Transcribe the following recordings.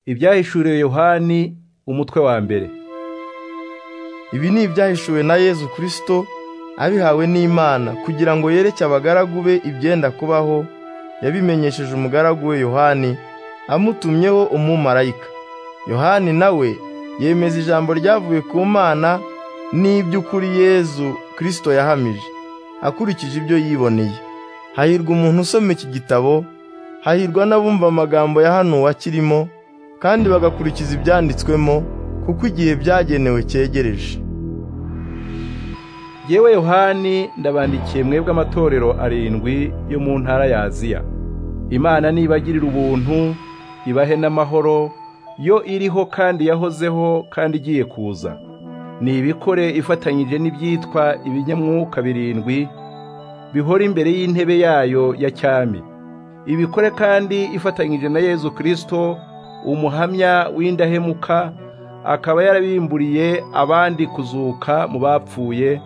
Ibyahishuriwe Yohani umutwe wa mbere Ibi ni ibyahishuwe na Yezu Kristo abihawe n'Imana kugira ngo yereke abagaragu be ibyenda kubaho yabimenyesheje umugaragu we Yohani amutumyeho umumarayika Yohani nawe yemeza ijambo ryavuye ku Mana n'iby'ukuri Yezu Kristo yahamije akurikije ibyo yiboneye hahirwa umuntu usoma iki gitabo hahirwa n'abumva amagambo ya hano wakirimo kandi bagakurikiza ibyanditswemo kuko igihe byagenewe cyegereje yewe yohani ndabandikiye mwebwe amatorero arindwi yo mu ntara ya aziya imana nibagirira ubuntu ibahe n'amahoro yo iriho kandi yahozeho kandi igiye kuza ni ibikore ifatanyije n'ibyitwa ibinyamwuka birindwi bihora imbere y'intebe yayo ya cyami ibikore kandi ifatanyije na yezu kirisito umuhamya w'indahemuka akaba yarabimburiye abandi kuzuka mu bapfuye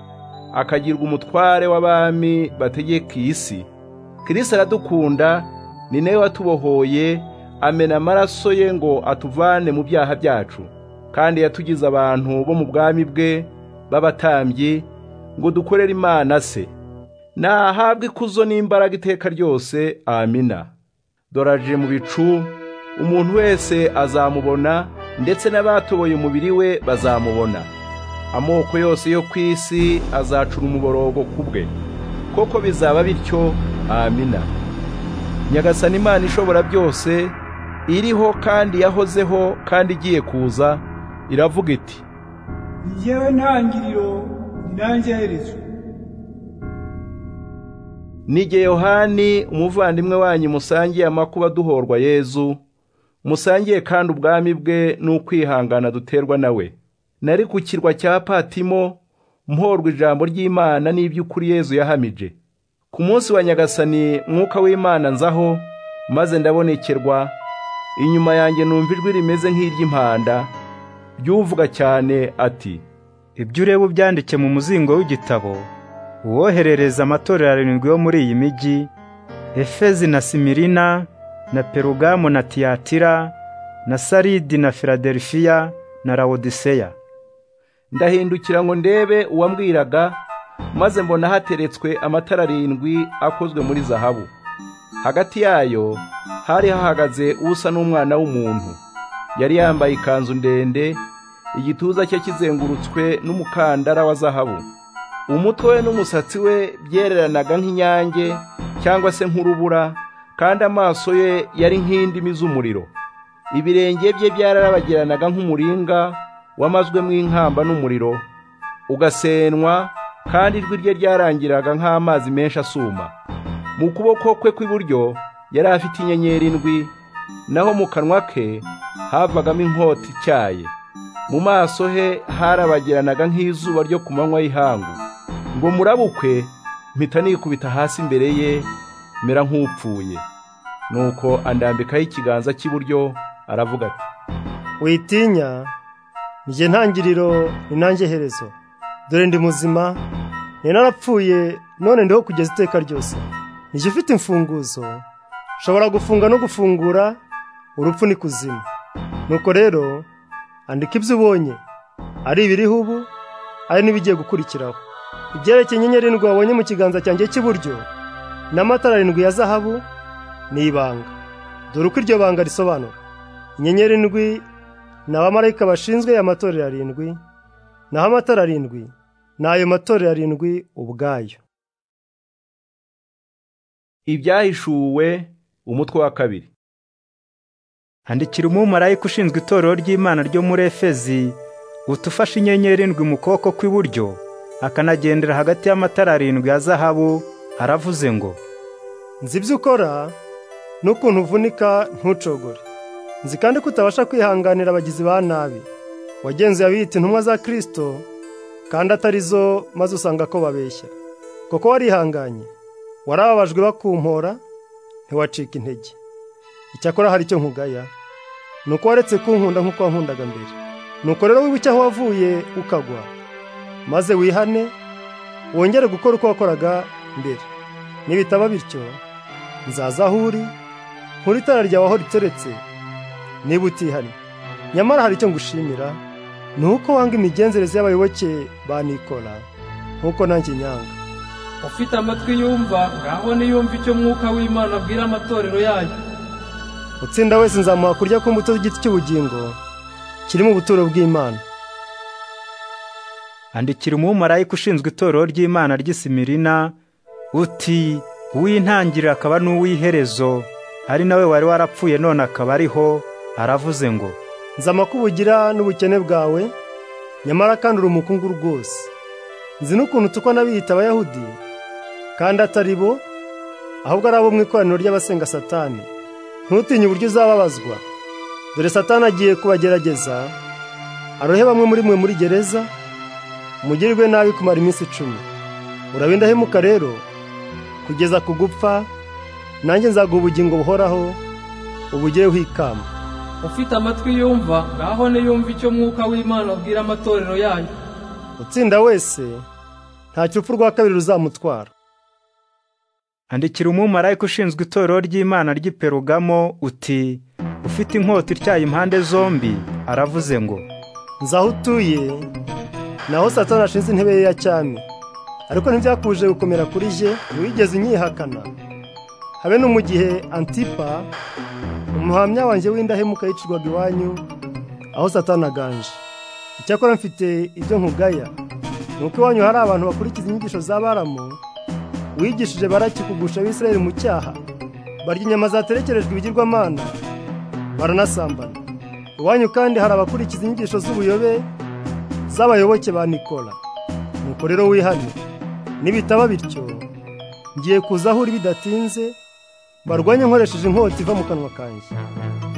akagirwa umutware w'abami bategeka iyi si kirisito aradukunda ni nawe watubohoye amena amaraso ye ngo atuvane mu byaha byacu kandi yatugize abantu bo mu bwami bwe b'abatambyi ngo dukorere imana se nahabwe ikuzo n'imbaraga iteka ryose amina doraje mu bicu umuntu wese azamubona ndetse n'abatoboye umubiri we bazamubona amoko yose yo ku isi azacura umuborogo ku bwe koko bizaba bityo amina nyagasani imana ishobora byose iriho kandi yahozeho kandi igiye kuza iravuga iti yewe ntangiriro nanjye herezo nige yohani umuvandimwe wanyu musangiye amakuba duhorwa yezu musangiye kandi ubwami bwe n'ukwihangana duterwa nawe nari ku kirwa cya patimo mporwa ijambo ry'imana n'iby'ukuri yezu yahamije ku munsi wa nyagasani mwuka w'imana nzaho maze ndabonekerwa inyuma yanjye numva ijwi rimeze nk'iry'impanda ry'uvuga cyane ati ibyo ureba ubyandike mu muzingo w'igitabo uwoherereza amatorero arindwi yo muri iyi migi efezi na simirina na perugamu na tiyatira na saridi na filadelifiya na lawodiseya ndahindukira ngo ndebe uwambwiraga maze mbona hateretswe amatara arindwi akozwe muri zahabu hagati yayo hari hahagaze usa n'umwana w'umuntu yari yambaye ikanzu ndende igituza cye kizengurutswe n'umukandara wa zahabu umutwe we n'umusatsi we byereranaga nk'inyange cyangwa se nk'urubura kandi amaso ye yari nk'indimi z'umuriro ibirenge bye byararabagiranaga nk'umuringa wamazwemo inkamba n'umuriro ugasenwa kandi ijwi rye ryarangiraga nk'amazi menshi asuma mu kuboko kwe kw'iburyo yari afite inyenyeri indwi naho mu kanwa ke havagamo inkota ityaye mu maso he harabagiranaga nk'izuba ryo ku manywa y'ihangu ngo murabukwe mpita nikubita hasi imbere ye mera nk'upfuye nuko andambikaho ikiganza cy'iburyo aravuga ati witinya njye ntangiriro ni nanjye herezo dore ndi muzima ni narapfuye none ndiho kugeza iteka ryose njye ufite imfunguzo nshobora gufunga no gufungura urupfu ni kuzima nuko rero andika ibyo ubonye ari ibiriho ubu ari n'ibigiye gukurikiraho ibyerekeye inyenyeri indwi wabonye mu kiganza cyanjye cy'iburyo n'amatara arindwi ya zahabu ni ibanga dore uko iryo banga risobanura inyenyeri indwi ni abamarayika bashinzwe aya matorero arindwi naho amatara arindwi ni ayo matorero arindwi ubwayo ibyahishuwe umutwe wa kabiri handikira umumarayika ushinzwe itorero ry'imana ryo muri efezi utufashe inyenyeri indwi mu kuboko kw'iburyo akanagendera hagati y'amatara arindwi ya zahabu aravuze ngo nzi ibyo ukora n'ukuntu uvunika ntucogore nzi kandi ko utabasha kwihanganira abagizi ba nabi wagenzuye abiyita intumwa za kirisito kandi atari zo maze usanga ko babeshya kuko warihanganye warababajwe bakumpora ntiwacika intege icyakora hari icyo nkugaya ni uko waretse kunkunda nk'uko wankundaga mbere ni uko rero wibuke aho wavuye ukagwa maze wihane wongere gukora uko wakoraga mbere nibitaba bityo nzaza aho uri nkuri itara ryawe aho riteretse niba utihanye nyamara hari icyo ngushimira ni uko wanga imigenzereze y'abayoboke ba nikora nk'uko nanjye nyanga ufite amatwi yumva ngaho niyumve icyo mwuka w'imana abwira amatorero yayo utsinda wese nzamuha kurya ku mbuto z'igiti cy'ubugingo kirimo ubuturo bw'imana andikira umumarayika ushinzwe itorero ry'Imana ry'Isimirina uti uw'intangiriro akaba n'uw'iherezo ari nawe wari warapfuye none akaba ariho aravuze ngo nzama ko ubugira n'ubukene bwawe nyamara kandi uri umukungu rwose nzi n'ukuntu utukwa n'abiyita abayahudi kandi atari bo ahubwo ari abo mu ikoraniro ry'abasenga satani ntutinye uburyo uzababazwa dore satani agiye kubagerageza arohe bamwe muri mwe muri gereza mugirirwe nabi kumara iminsi icumi uraba indahemuka rero kugeza ku gupfa nanjye nzaguha ubugingo buhoraho ubugereho ikamba ufite amatwi yumva ngaho niyumve icyo mwuka w'imana abwira amatorero yayo utsinda wese ntacyo urupfu rwa kabiri ruzamutwara Andikira umumarayika ushinzwe itorero ry'Imana ry'i Perugamo uti ufite inkota ityaye impande zombi aravuze ngo nzi aho utuye naho satani ashinze intebe ye ya cyami ariko ntibyakuje gukomera kuri jye wigeze unyihakana habe no mu gihe antipa umuhamya wanjye w'indahemuka yicirwaga iwanyu aho satani aganje icyakora mfite ibyo nkugaya ni uko iwanyu hari abantu bakurikiza inyigisho z'abaramu wigishije baraki kugusha abisirayeli mu cyaha barya inyama zaterekerejwe ibigirwamana baranasambana iwanyu kandi hari abakurikiza inyigisho z'ubuyobe z'abayoboke ba nikora nuko rero wihane nibitaba bityo ngiye kuza aho uri bidatinze barwanye nkoresheje inkota iva mu kanwa kanjye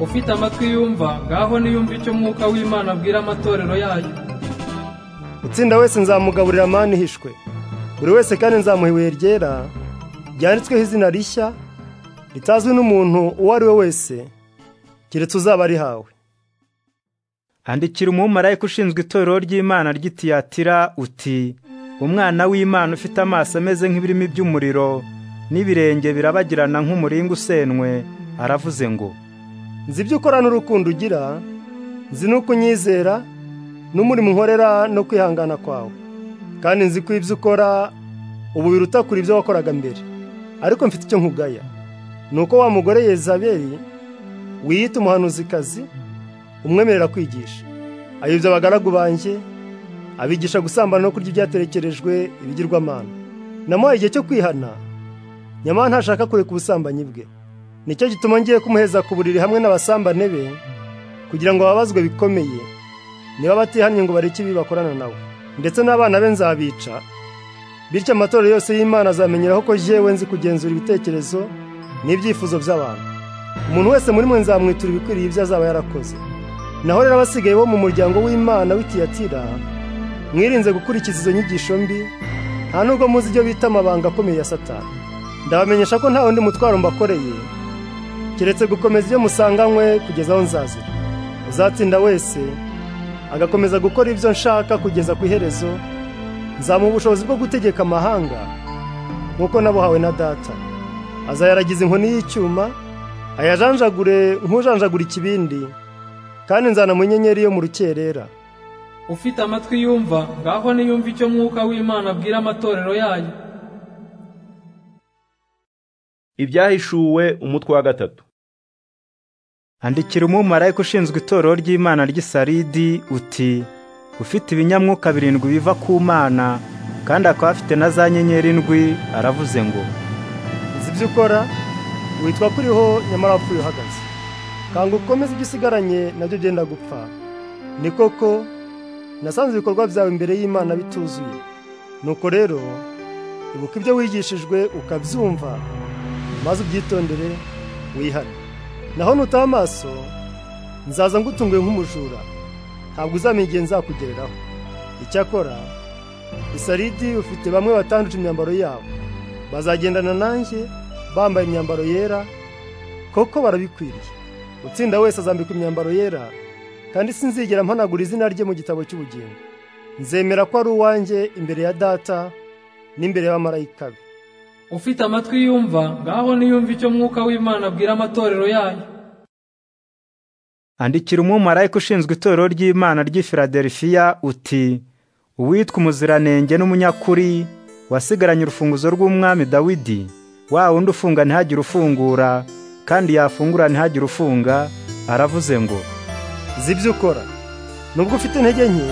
ufite amatwi yumva ngaho niyumve icyo mwuka w'imana abwira amatorero yayo utsinda wese nzamugaburira mani ihishwe buri wese kandi nzamuha ibuye ryera ryanditsweho izina rishya ritazwi n'umuntu uwo ari we wese keretse uzaba arihawe Andikira umumarayika ushinzwe itorero ry'Imana ry'Itiyatira uti Umwana w'Imana ufite amaso ameze nk'ibirimi by'umuriro n'ibirenge birabagirana nk'umuringa usenwe aravuze ngo nzi ibyo ukora n'urukundo ugira nzi n'uko unyizera n'umurimo unkorera no kwihangana kwawe kandi nzi ko ibyo ukora ubu biruta kure ibyo wakoraga mbere ariko mfite icyo nkugaya ni uko wa mugore yezabeli wiyita umuhanuzikazi umwemerera kwigisha ayobya abagaragu banjye abigisha gusambana no kurya ibyaterekerejwe ibigirwamana namuhaye igihe cyo kwihana nyamara ntashaka kureka ubusambanyi bwe nicyo gituma ngiye kumuheza ku buriri hamwe n'abasambane be kugira ngo babazwe bikomeye niba batihannye ngo bareke ibi bakorana nawe ndetse n'abana be nzabica bityo amatorero yose y'imana azamenyeraho ko jewe nzi kugenzura ibitekerezo n'ibyifuzo by'abantu umuntu wese muri mwe nzamwitura ibikwiriye ibyo azaba yarakoze naho rero abasigaye bo mu muryango w'imana w'itiyatira mwirinze gukurikiza izo nyigisho mbi nta nubwo muzi ibyo bita amabanga akomeye ya satani ndabamenyesha ko nta wundi mutwaro mbakoreye keretse gukomeza ibyo musanganywe kugeza aho nzazira uzatsinda wese agakomeza gukora ibyo nshaka kugeza ku iherezo nzamuha ubushobozi bwo gutegeka amahanga nk'uko nabuhawe na data azayaragiza inkoni y'icyuma ayajanjagure nk'ujanjagura ikibindi kandi nzana mu nyenyeri yo mu rukerera ufite amatwi yumva ngaho niyumve icyo mwuka w'imana abwira amatorero yayo ibyahishuwe umutwe wa gatatu Andikira umumarayika ushinzwe itorero ry'Imana ry'Isaridi uti ufite ibinyamwuka birindwi biva ku Mana kandi akaba afite na za nyenyeri ndwi aravuze ngo nzi ibyo ukora witwa ko uriho nyamara wapfuye uhagaze kanga ukomeze ibyo usigaranye nabyo byenda gupfa ni koko nasanze ibikorwa byawe imbere y'imana bituzuye nuko rero ibuka ibyo wigishijwe ukabyumva maze ubyitondere wihane naho nutaba amaso nzaza ngutunguye nk'umujura ntabwo uzamenya igihe nzakugereraho icyakora isaridi ufite bamwe batanduje imyambaro yabo bazagendana nanjye bambaye imyambaro yera koko barabikwiriye utsinda wese azambikwa imyambaro yera kandi sinzigera mpanagura izina rye mu gitabo cy'ubugingo nzemera ko ari uwanjye imbere ya data n'imbere y'abamarayika be ufite amatwi yumva ngaho niyumve icyo mwuka w'imana abwira amatorero yayo andikira umumarayika ushinzwe itorero ry'imana ry'i filadelifiya uti uwitwa umuziranenge n'umunyakuri wasigaranye urufunguzo rw'umwami dawidi wa wundi ufunga ntihagire ufungura kandi yafungura ntihagire ufunga aravuze ngo Nzi ibyo ukora nubwo ufite intege nke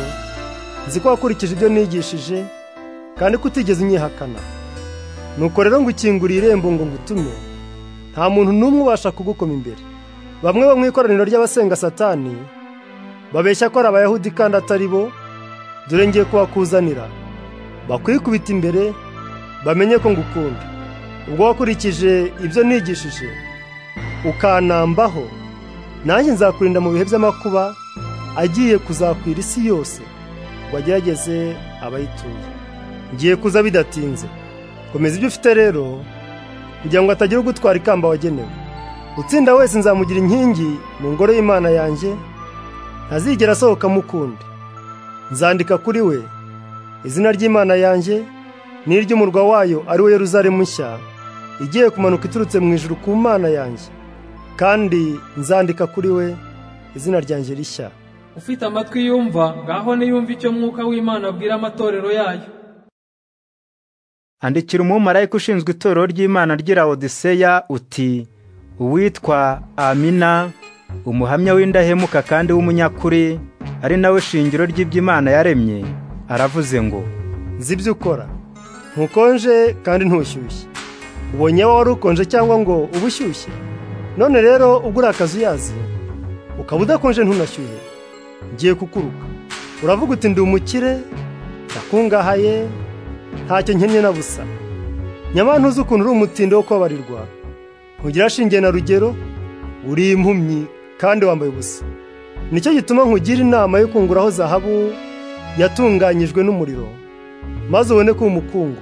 nzi ko wakurikije ibyo nigishije kandi ko utigeze unyihakana nuko rero ngo ukinguriye irembo ngo ngutume nta muntu n'umwe ubasha kugukoma imbere bamwe bo mu ikoraniro ry'abasenga satani babeshya ko ari abayahudi kandi atari bo dore ngiye kuhakuzanira bakwikubita imbere bamenye ko ngukunda ubwo wakurikije ibyo nigishije ukanambaho nanjye nzakurinda mu bihe by'amakuba agiye kuzakwira isi yose ngo agerageze abayituye ngiye kuza bidatinze komeza ibyo ufite rero kugira ngo hatagira ugutwara ikamba wagenewe utsinda wese nzamugira inkingi mu ngoro y'imana yanjye ntazigera asohoka ukundi nzandika kuri we izina ry'imana yanjye n'iry'umurwa wayo ari we Yeruzalemu nshya igiye kumanuka iturutse mu ijuru ku mana yanjye kandi nzandika kuri we izina ryanjye rishya ufite amatwi yumva ngaho niyumve icyo mwuka w'imana abwira amatorero yayo andikira umumarayika ushinzwe itorero ry'imana ry'i Laodiseya uti uwitwa amina umuhamya w'indahemuka kandi w'umunyakuri ari nawe shingiro ry'iby'imana yaremye aravuze ngo nzi ibyo ukora ntukonje kandi ntushyushye ubonye wari ukonje cyangwa ngo uba ushyushye none rero ubwo uri akazuyazi ukaba udakonje ntunashyuhe ngiye kukuruka uravuga uti ndi umukire ndakungahaye ntacyo nkennye na busa nyamara ntuzi ukuntu uri umutindo wo kubabarirwa ntugira shinge na rugero uri impumyi kandi wambaye ubusa nicyo gituma nkugira inama yo kunguraho zahabu yatunganyijwe n'umuriro maze ubone ko umukungu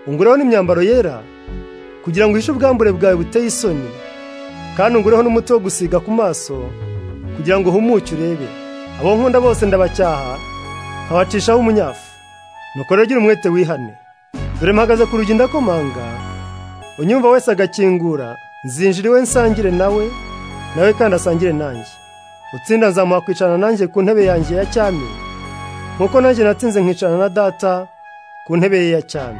ungureho n'imyambaro yera kugira ngo uhishe ubwambure bwawe buteye isoni kandi ungureho n'umuti wo gusiga ku maso kugira ngo uhumuke urebe abo nkunda bose ndabacyaha nkabacishaho umunyafu nuko rero gira umwete wihane dore mpagaze ku rugi ndakomanga unyumva wese agakingura nzinjira iwe nsangire nawe nawe kandi asangire nanjye utsinda nzamuha kwicarana nanjye ku ntebe yanjye ya cyami nk'uko nanjye natsinze nkicarana na data ku ntebe ye ya cyami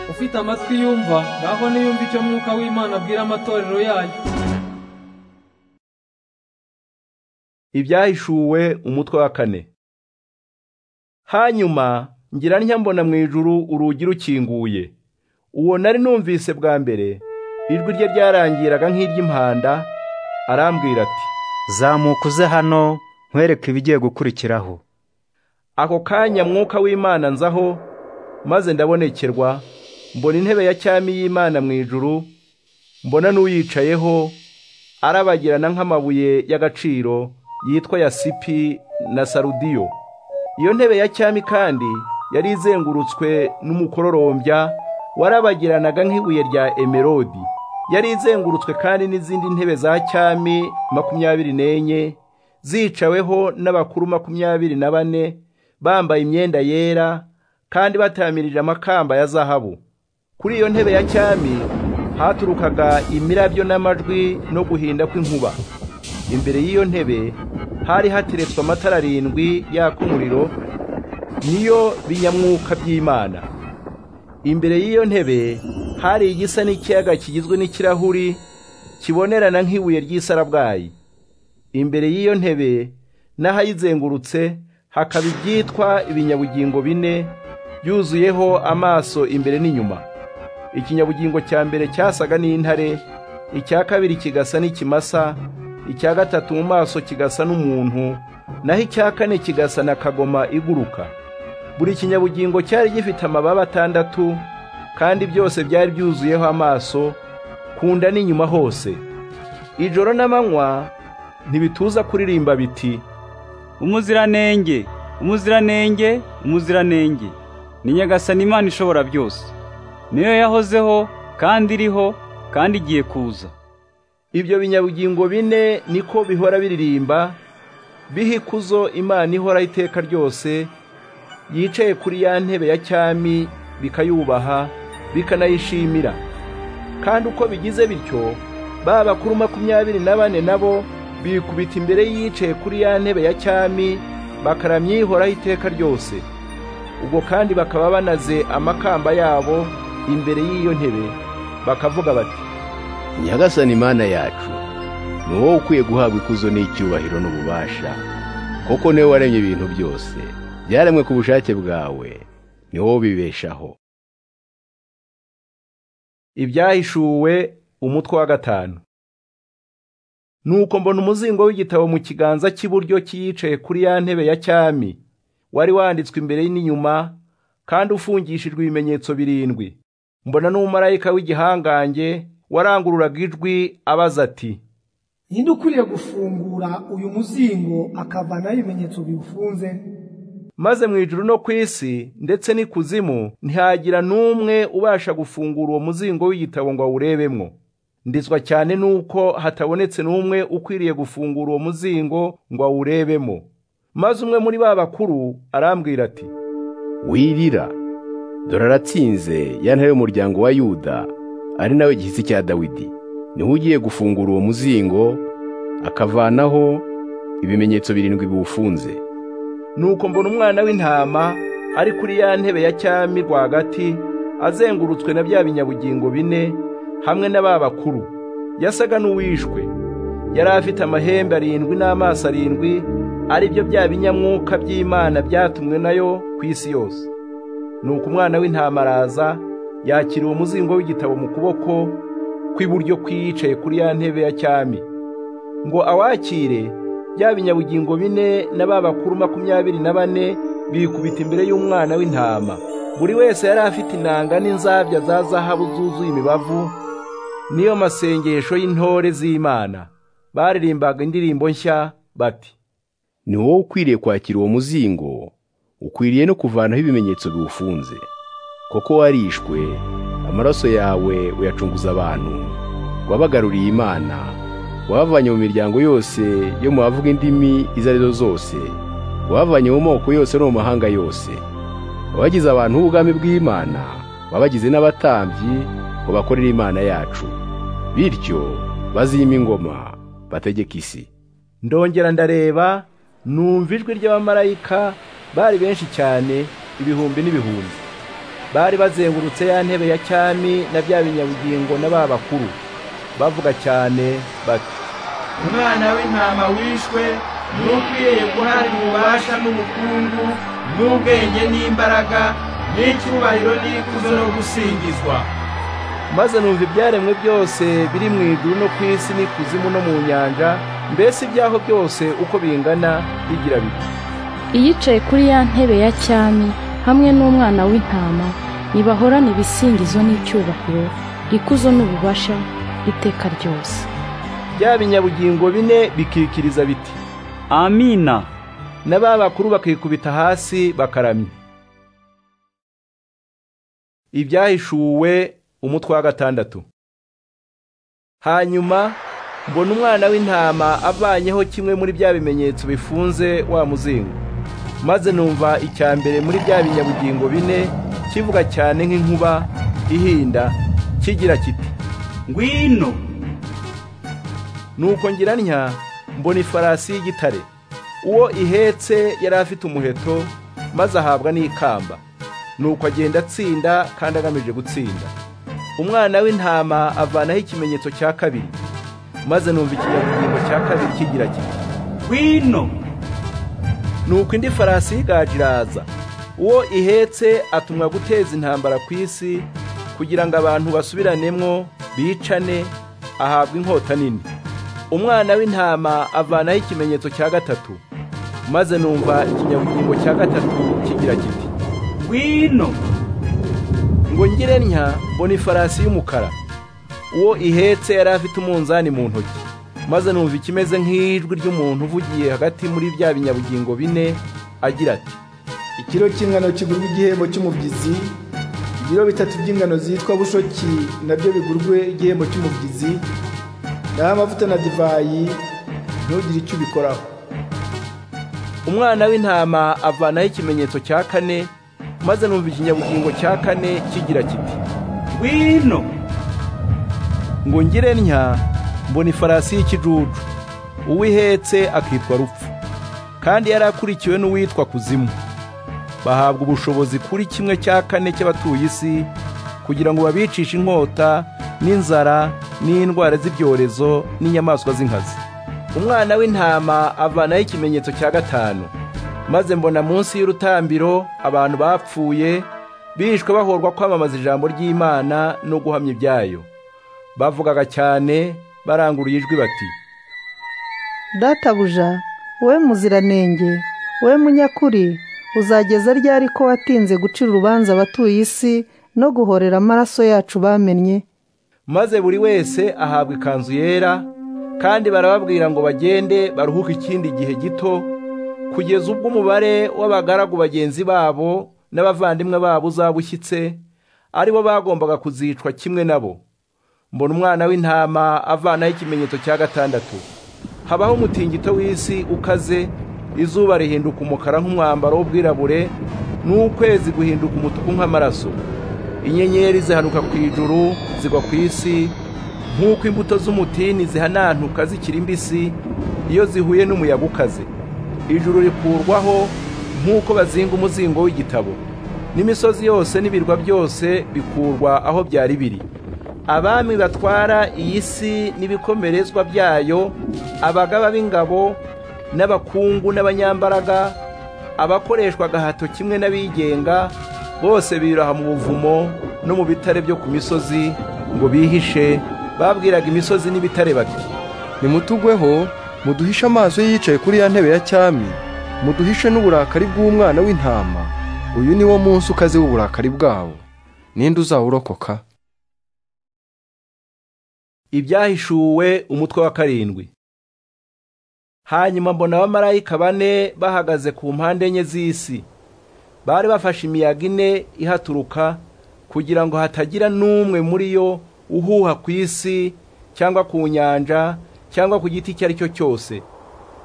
ufite amatwi yumva ngaho niyumve icyo mwuka w'imana abwira amatorero yayo ibyahishuwe umutwe wa kane hanyuma ngira ntya mbona mu ijuru urugi rukinguye uwo nari numvise bwa mbere ijwi rye ryarangiraga nk'iry'impanda arambwira ati zamuka uze hano nkwereke ibigiye gukurikiraho ako kanya mwuka w'imana nzaho maze ndabonekerwa mbona intebe ya cyami y'imana mu ijuru mbona n'uyicayeho arabagirana nk'amabuye y'agaciro yitwa yasipi na sarudiyo iyo ntebe ya cyami kandi yari izengurutswe n'umukororombya warabagiranaga nk'ibuye rya emerodi yari izengurutswe kandi n'izindi ntebe za cyami makumyabiri n'enye zicaweho n'abakuru makumyabiri na bane bambaye imyenda yera kandi batamirije amakamba ya zahabu kuri iyo ntebe ya cyami haturukaga imirabyo n'amajwi no guhinda kw'inkuba imbere y'iyo ntebe hari hateretswe amatara arindwi yaka umuriro niyo binyamwuka by'imana imbere y'iyo ntebe hari igisa n'ikiyaga kigizwe n'ikirahuri kibonerana nk'ibuye ry'isarabwayi imbere y'iyo ntebe n'ahayizengurutse hakaba ibyitwa ibinyabugingo bine byuzuyeho amaso imbere n'inyuma ikinyabugingo cya mbere cyasaga n'intare icya kabiri kigasa n'ikimasa icya gatatu mu maso kigasa n'umuntu naho icya kane kigasa na kagoma iguruka buri kinyabugingo cyari gifite amababa atandatu kandi byose byari byuzuyeho amaso ku nda n'inyuma hose ijoro n'amanywa ntibituza kuririmba biti umuziranenge umuziranenge umuziranenge ni nyagasani imana ishobora byose niyo yahozeho kandi iriho kandi igiye kuza ibyo binyabugingo bine niko bihora biririmba biha ikuzo imana ihora iteka ryose yicaye kuri ya ntebe ya cyami bikayubaha bikanayishimira kandi uko bigize bityo ba bakuru makumyabiri na bane nabo bikubita imbere yicaye kuri ya ntebe ya cyami bakaramyihoraho iteka ryose ubwo kandi bakaba banaze amakamba yabo imbere y'iyo ntebe bakavuga bati nyagasani imana yacu ni wowe ukwiye guhabwa ikuzo n'icyubahiro n'ububasha kuko niwe waremye ibintu byose byaremwe ku bushake bwawe ni wowe ubibeshaho ibyahishuwe umutwe wa gatanu nuko mbona umuzingo w'igitabo mu kiganza cy'iburyo cyiyicaye kuri ya ntebe ya cyami wari wanditswe imbere n'inyuma kandi ufungishijwe ibimenyetso birindwi mbona n'umumarayika w'igihangange warangururaga ijwi abaza ati ninde ukwiriye gufungura uyu muzingo akavanaho ibimenyetso biwufunze maze mu ijuru no ku isi ndetse n'ikuzimu ntihagira n'umwe ubasha gufungura uwo muzingo w'igitabo ngo awurebemwo ndizwa cyane nuko hatabonetse n'umwe ukwiriye gufungura uwo muzingo ngo awurebemo maze umwe muri ba bakuru arambwira ati wirira dore aratsinze ya ntare y'umuryango wa yuda ari nawe gihisi cya dawidi niwe ugiye gufungura uwo muzingo akavanaho ibimenyetso birindwi biwufunze nuko mbona umwana w'intama ari kuri ya ntebe ya cyami rwagati azengurutswe na bya binyabugingo bine hamwe na ba bakuru yasaga n'uwishwe yari afite amahembe arindwi n'amaso arindwi ari byo bya binyamwuka by'imana byatumwe nayo ku isi yose nuko umwana w'intama araza yakira uwo muzingo w'igitabo mu kuboko kw'iburyo kwiyicaye kuri ya ntebe ya cyami ngo awakire bya binyabugingo bine na ba bakuru makumyabiri na bane bikubita imbere y'umwana w'intama buri wese yari afite inanga n'inzabya za zahabu zuzuye imibavu niyo masengesho y'intore z'Imana baririmbaga indirimbo nshya bati ni wowe ukwiriye kwakira uwo muzingo ukwiriye no kuvanaho ibimenyetso biwufunze kuko warishwe amaraso yawe uyacunguza abantu wabagaruriye imana wabavanye mu miryango yose yo mu bavuga indimi izo ari zo zose wabavanye mu moko yose no mu mahanga yose wabagize abantu b'ubwami bw'imana wabagize n'abatambyi babakorera imana yacu bityo bazima ingoma bategeka isi ndongera ndareba numva ijwi ry'abamarayika bari benshi cyane ibihumbi n'ibihumbi bari bazengurutse ya ntebe ya cyami na bya binyabugingo na ba bakuru bavuga cyane bati umwana w'intama wishwe n'ukwiriye guhabwa ububasha n'ubukungu n'ubwenge n'imbaraga n'icyubahiro n'ikuzo no gusingizwa maze numva ibyaremwe byose biri mu ijuru no ku isi n'ikuzimu no mu nyanja mbese ibyaho byose uko bingana bigira biti iyicaye kuri ya ntebe ya cyami hamwe n'umwana w'intama nibahorana ibisingizo n'icyubahiro ikuzo n'ububasha iteka ryose bya binyabugingo bine bikikiriza biti amina na ba bakuru bakikubita hasi bakaramya ibyahishuwe umutwe wa gatandatu hanyuma mbona umwana w'intama avanyeho kimwe muri bya bimenyetso bifunze wa muzingo maze numva icya mbere muri bya binyabugingo bine kivuga cyane nk'inkuba ihinda kigira kiti ngwino nuko ngira ntya mbona ifarasi y'igitare uwo ihetse yari afite umuheto maze ahabwa n'ikamba nuko agenda atsinda kandi agamije gutsinda umwana w'intama avanaho ikimenyetso cya kabiri maze numva ikinyabugingo cya kabiri kigira kiti ngwino nuko indi farasi y'igaju iraza uwo ihetse atumwa guteza intambara ku isi kugira ngo abantu basubiranemo bicane ahabwa inkota nini umwana w'intama avanaho ikimenyetso cya gatatu maze numva ikinyabugingo cya gatatu kigira kiti ngwino ngo ngire ntya mbona ifarasi y'umukara uwo ihetse yari afite umunzani mu ntoki maze numva ikimeze nk'ijwi ry'umuntu uvugiye hagati muri bya binyabugingo bine agira ati ikiro cy'ingano kigurwa igihembo cy'umubyizi ibiro bitatu by'ingano zitwa bushoki nabyo bigurwe igihembo cy'umubyizi naho amavuta na divayi ntugire icyo ubikoraho umwana w'intama avanaho ikimenyetso cya kane maze numva ikinyabugingo cya kane kigira kiti ngwino ngo ngire ntya mbona ifarasi y'ikijuju uwo ihetse akitwa rupfu kandi yari akurikiwe n'uwitwa kuzimu bahabwa ubushobozi kuri kimwe cya kane cy'abatuye isi kugira ngo babicishe inkota n'inzara n'indwara z'ibyorezo n'inyamaswa z'inkazi umwana w'intama avanaho ikimenyetso cya gatanu maze mbona munsi y'urutambiro abantu bapfuye bishwe bahorwa kwamamaza ijambo ry'imana no guhamya ibyayo bavugaga cyane baranguruye ijwi bati databuja we muziranenge we munyakuri uzageza ryari ko watinze gucira urubanza abatuye isi no guhorera amaraso yacu bamennye maze buri wese ahabwa ikanzu yera kandi barababwira ngo bagende baruhuke ikindi gihe gito kugeza ubwo umubare w'abagaragu bagenzi babo n'abavandimwe babo uzaba ushyitse ari bo bagombaga kuzicwa kimwe nabo mbona umwana w'intama avanaho ikimenyetso cya gatandatu habaho umutingito w'isi ukaze izuba rihinduka umukara nk'umwambaro w'ubwirabure n'ukwezi guhinduka umutuku nk'amaraso inyenyeri zihanuka ku ijuru zigwa ku isi nk'uko imbuto z'umutini zihanantuka zikiri mbisi iyo zihuye n'umuyaga ukaze ijuru rikurwaho nk'uko bazinga umuzingo w'igitabo n'imisozi yose n'ibirwa byose bikurwa aho byari biri abami batwara iyi si n'ibikomerezwa byayo abagaba b'ingabo n'abakungu n'abanyambaraga abakoreshwa agahato kimwe n'abigenga bose biraha mu buvumo no mu bitare byo ku misozi ngo bihishe babwiraga imisozi n'ibitare bati nimutugweho muduhishe amaso yicaye kuri ya ntebe ya cyami muduhishe n'uburakari bw'umwana w'intama uyu ni wo munsi ukaze w'uburakari bwabo ninde uzawurokoka ibyahishuwe umutwe wa karindwi hanyuma mbona abamarayika bane bahagaze ku mpande enye z'isi bari bafashe imiyaga ine ihaturuka kugira ngo hatagira n'umwe muri yo uhuha ku isi cyangwa ku nyanja cyangwa ku giti icyo ari cyo cyose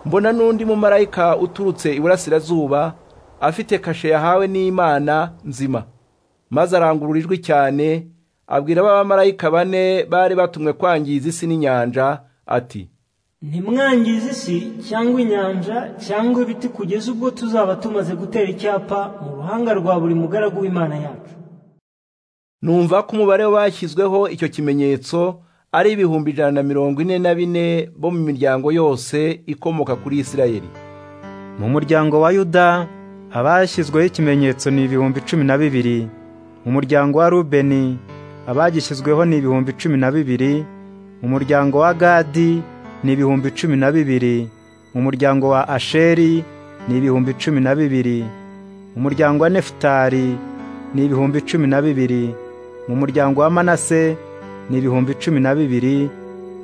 mbona n'undi mumarayika uturutse iburasirazuba afite kashe yahawe n'imana nzima maze arangurura ijwi cyane abwira ba bamarayika bane bari batumwe kwangiza isi n'inyanja ati ntimwangize isi cyangwa inyanja cyangwa ibiti kugeza ubwo tuzaba tumaze gutera icyapa mu ruhanga rwa buri mugaragu w'imana yacu numva ko umubare w'abashyizweho icyo kimenyetso ari ibihumbi ijana na mirongo ine na bine bo mu miryango yose ikomoka kuri isirayeli mu muryango wa yuda abashyizweho ikimenyetso ni ibihumbi cumi na bibiri mu muryango wa rubeni abagishyizweho ni ibihumbi cumi na bibiri mu muryango wa gadi ni ibihumbi cumi na bibiri mu muryango wa asheri ni ibihumbi cumi na bibiri mu muryango wa nefutari ni ibihumbi cumi na bibiri mu muryango wa manase ni ibihumbi cumi na bibiri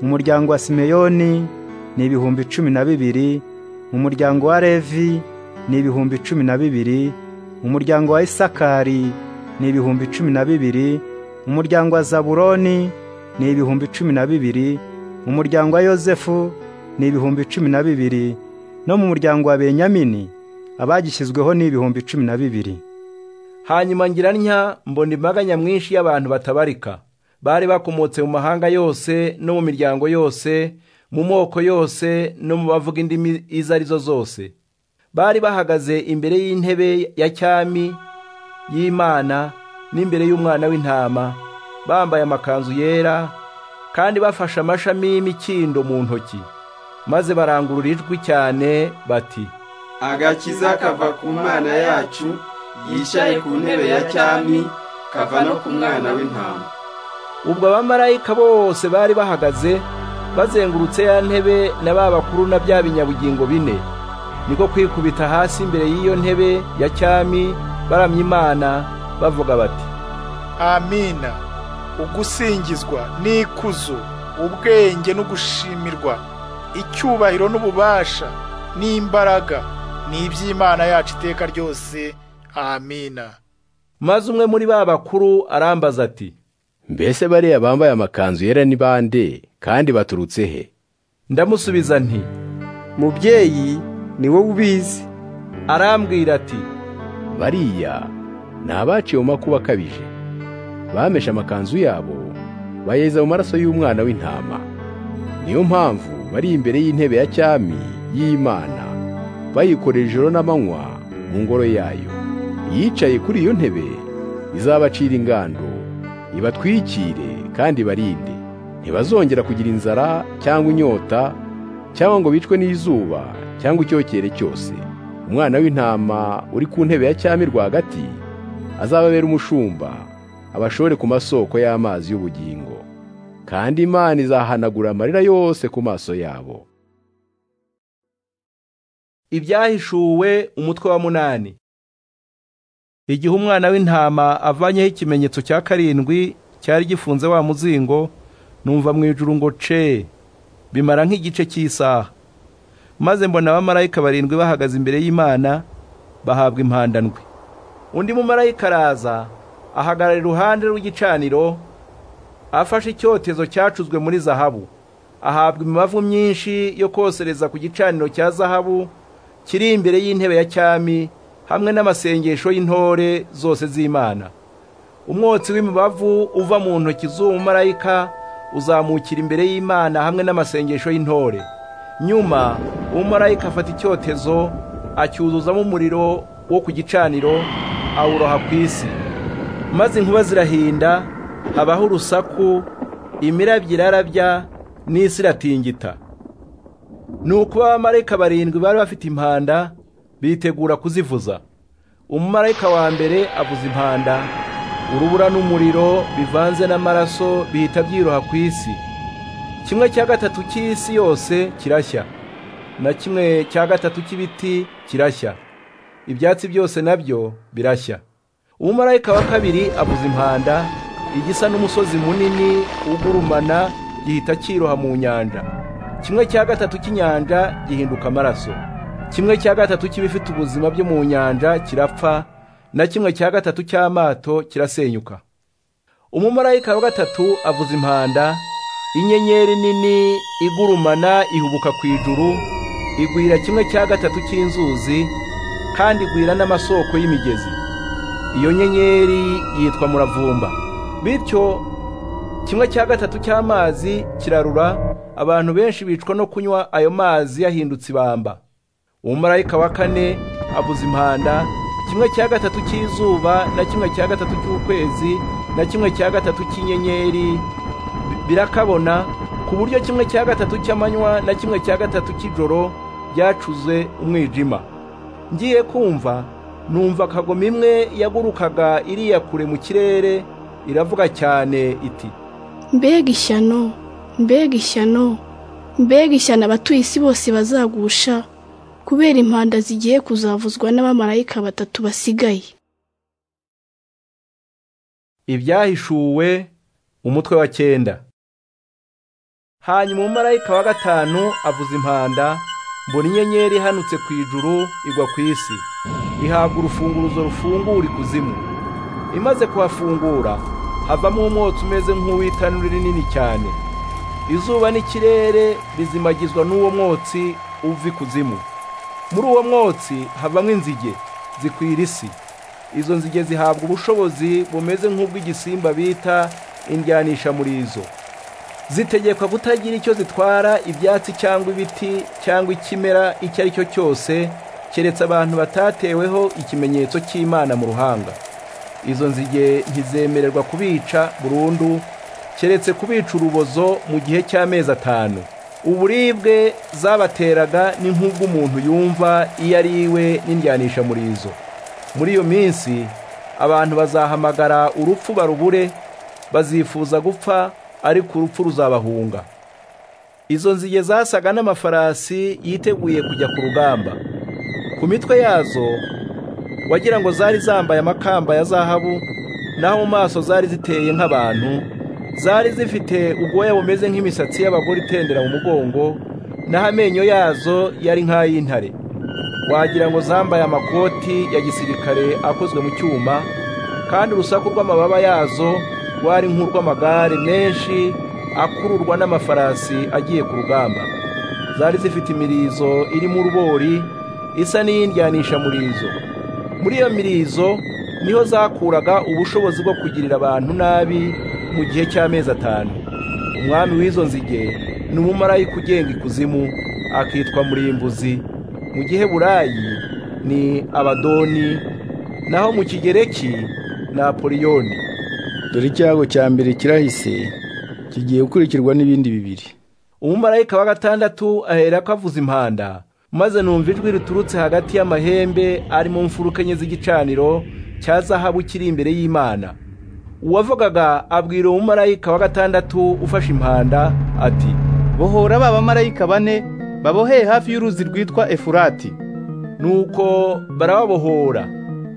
mu muryango wa simeyoni ni ibihumbi cumi na bibiri mu muryango wa levi ni ibihumbi cumi na bibiri mu muryango wa isakari ni ibihumbi cumi na bibiri mu muryango wa zaburoni ni ibihumbi cumi na bibiri mu muryango wa yozefu ni ibihumbi cumi na bibiri no mu muryango wa benyamini abagishyizweho ni ibihumbi cumi na bibiri hanyuma ngira ntya mbona imbaga nyamwinshi y'abantu batabarika bari bakomotse mu mahanga yose no mu miryango yose mu moko yose no mu bavuga indimi izo ari zo zose bari bahagaze imbere y'intebe ya cyami y'imana n'imbere y'umwana w'intama bambaye amakanzu yera kandi bafashe amashami y'imikindo mu ntoki maze barangurura ijwi cyane bati agakiza kava ku mana yacu yicaye ku ntebe ya cyami kava no ku mwana w'intama ubwo abamarayika bose bari bahagaze bazengurutse ya ntebe na ba bakuru na bya binyabugingo bine niko kwikubita hasi imbere y'iyo ntebe ya cyami baramya imana bavuga bati amina ugusingizwa n'ikuzo ubwenge n'ugushimirwa icyubahiro n'ububasha n'imbaraga ni iby'imana yacu iteka ryose amina maze umwe muri ba bakuru arambaza ati mbese bariya bambaye amakanzu yera ni bande kandi baturutse he ndamusubiza nti mubyeyi ni wowe ubizi arambwira ati bariya ni abaciye mu makuba akabije bameshe amakanzu yabo bayeza mu maraso y'umwana w'intama niyo mpamvu bari imbere y'intebe ya cyami y'Imana bayikorera ijoro n'amanywa mu ngoro yayo yicaye kuri iyo ntebe izabacira ingando ibatwikire kandi barinde ntibazongera kugira inzara cyangwa inyota cyangwa ngo bicwe n'izuba cyangwa icyokere cyose umwana w'intama uri ku ntebe ya cyami rwagati azababera umushumba abashore ku masoko y'amazi y'ubugingo kandi imana izahanagura amarira yose ku maso yabo ibyahishuwe umutwe wa munani igihe umwana w'intama avanyeho ikimenyetso cya karindwi cyari gifunze wa muzingo numva mu ijuru ngo ce bimara nk'igice cy'isaha maze mbona abamarayika barindwi bahagaze imbere y'imana bahabwa impandandwi undi mumarayika araza ahagarara iruhande rw'igicaniro afashe icyotezo cyacuzwe muri zahabu ahabwa imibavu myinshi yo kosereza ku gicaniro cya zahabu kiri imbere y'intebe ya cyami hamwe n'amasengesho y'intore zose z'imana umwotsi w'imibavu uva mu ntoki z'uwo marayika uzamukira imbere y'imana hamwe n'amasengesho y'intore nyuma uwo marayika afata icyotezo acyuzuzamo umuriro wo ku gicaniro awuroha ku isi maze inkuba zirahinda habaho urusaku imirabyo irarabya n'isi iratingita ni ukuba abamarayika barindwi bari bafite impanda bitegura kuzivuza umumarayika wa mbere avuza impanda urubura n'umuriro bivanze n'amaraso bihita byiroha ku isi kimwe cya gatatu cy'isi yose kirashya na kimwe cya gatatu cy'ibiti kirashya ibyatsi byose nabyo birashya umumarayika wa kabiri avuza impanda igisa n'umusozi munini ugurumana gihita cyiroha mu nyanja kimwe cya gatatu cy'inyanja gihinduka amaraso kimwe cya gatatu cy'ibifite ubuzima byo mu nyanja kirapfa na kimwe cya gatatu cy'amato kirasenyuka umumarayika wa gatatu avuza impanda inyenyeri nini igurumana ihubuka ku ijuru igwira kimwe cya gatatu cy'inzuzi kandi igwira n'amasoko y'imigezi iyo nyenyeri yitwa muravumba bityo kimwe cya gatatu cy'amazi kirarura abantu benshi bicwa no kunywa ayo mazi yahindutse ibamba umumarayika wa kane avuza impanda kimwe cya gatatu cy'izuba na kimwe cya gatatu cy'ukwezi na kimwe cya gatatu cy'inyenyeri birakabona ku buryo kimwe cya gatatu cy'amanywa na kimwe cya gatatu cy'ijoro byacuze umwijima ngiye kumva numva akagoma imwe yagurukaga iriya kure mu kirere iravuga cyane iti mbega ishyano mbega ishyano mbega ishyano abatuye isi bose bazagusha kubera impanda zigiye kuzavuzwa n'abamarayika batatu basigaye ibyahishuwe umutwe wa cyenda hanyuma umumarayika wa gatanu avuza impanda mbona inyenyeri ihanutse ku ijuru igwa ku isi ihabwa urufunguruzo rufungura ikuzimu imaze kuhafungura havamo umwotsi umeze nk'uw'itanura rinini cyane izuba n'ikirere bizimagizwa n'uwo mwotsi uva ikuzimu muri uwo mwotsi havamo inzige zikwira isi izo nzige zihabwa ubushobozi bumeze nk'ubw'igisimba bita indyanisha muri izo zitegekwa kutagira icyo zitwara ibyatsi cyangwa ibiti cyangwa ikimera icyo ari cyo cyose keretse abantu batateweho ikimenyetso cy'imana mu ruhanga izo nzige ntizemererwa kubica burundu keretse kubica urubozo mu gihe cy'amezi atanu uburibwe zabateraga ni nk'ubw'umuntu yumva iyo ari iwe n'indyanisha muri izo muri iyo minsi abantu bazahamagara urupfu barubure bazifuza gupfa ariko urupfu ruzabahunga izo nzige zasaga n'amafarasi yiteguye kujya ku rugamba ku mitwe yazo wagira ngo zari zambaye amakamba ya zahabu naho mu maso zari ziteye nk'abantu zari zifite ubwoya bumeze nk'imisatsi y'abagore itendera mu mugongo naho amenyo yazo yari nk'ay'intare wagira ngo zambaye amakoti ya gisirikare akozwe mu cyuma kandi urusaku rw'amababa yazo rwari nk'urw'amagare menshi akururwa n'amafarasi agiye ku rugamba zari zifite imirizo irimo urubori isa n'iyindyanisha murizo muri iyo mirizo niho zakuraga ubushobozi bwo kugirira abantu nabi mu gihe cy'amezi atanu umwami w'izo nzige ni umumarayika ugenga ikuzimu akitwa murimbuzi mu giheburayi ni abadoni naho mu kigereki ni apoliyoni dore icyago cya mbere kirahise kigiye gukurikirwa n'ibindi bibiri umumarayika wa gatandatu aherako avuza impanda maze numva ijwi riturutse hagati y'amahembe ari mu mfuruka enye z'igicaniro cya zahabu kiri imbere y'imana uwavugaga abwira umumarayika wa gatandatu ufashe impanda ati bohora ba bamarayika bane baboheye hafi y'uruzi rwitwa efurati nuko barababohora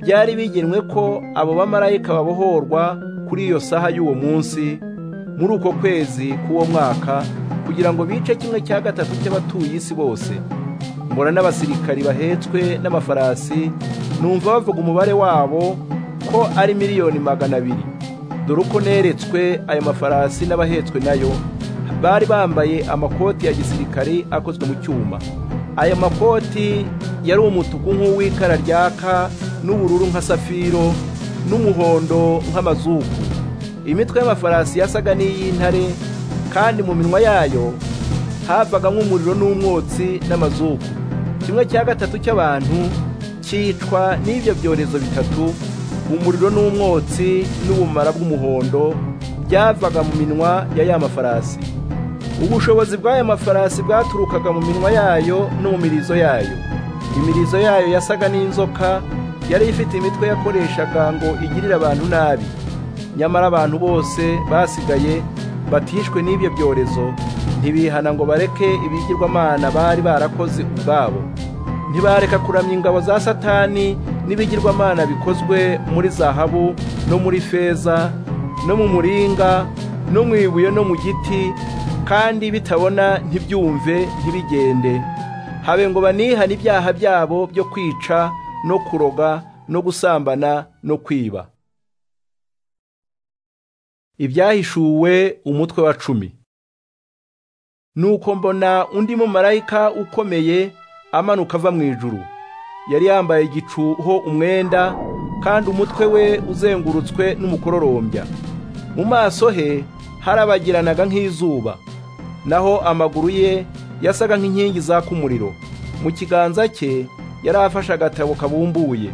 byari bigenwe ko abo bamarayika babohorwa kuri iyo saha y'uwo munsi muri uko kwezi k'uwo mwaka kugira ngo bice kimwe cya gatatu cy'abatuye isi bose mbona n'abasirikari bahetswe n'amafarasi numva bavuga umubare wabo ko ari miliyoni magana abiri dore uko neretswe ayo mafarasi n'abahetswe nayo bari bambaye amakoti ya gisirikari akozwe mu cyuma aya makoti yari umutuku nk'uw'ikara ryaka n'ubururu nka safiro n'umuhondo nk'amazuku imitwe y'amafarasi yasaga n'iy'intare kandi mu minwa yayo havaga nk'umuriro n'umwotsi n'amazuku kimwe cya gatatu cy'abantu cyicwa n'ibyo byorezo bitatu umuriro n'umwotsi n'ubumara bw'umuhondo byavaga mu minwa ya ya mafarasi ubushobozi bw'aya mafarasi bwaturukaga mu minwa yayo no mu mirizo yayo imirizo yayo yasaga n'inzoka yari ifite imitwe yakoreshaga ngo igirire abantu nabi nyamara abantu bose basigaye batishwe n'ibyo byorezo ntibihana ngo bareke ibigirwamana bari barakoze ubwabo ntibareka kuramya ingabo za satani n'ibigirwamana bikozwe muri zahabu no muri feza no mu muringa no mu ibuye no mu giti kandi bitabona ntibyumve ntibigende habe ngo banihane ibyaha byabo byo kwica no kuroga no gusambana no kwiba ibyahishuwe umutwe wa cumi nuko mbona undi mumarayika ukomeye amanuka ava mu ijuru yari yambaye igicuho umwenda kandi umutwe we uzengurutswe n'umukororombya mu maso he harabagiranaga nk'izuba naho amaguru ye yasaga nk'inkingi zaka umuriro mu kiganza cye yari afashe agatabo kabumbuye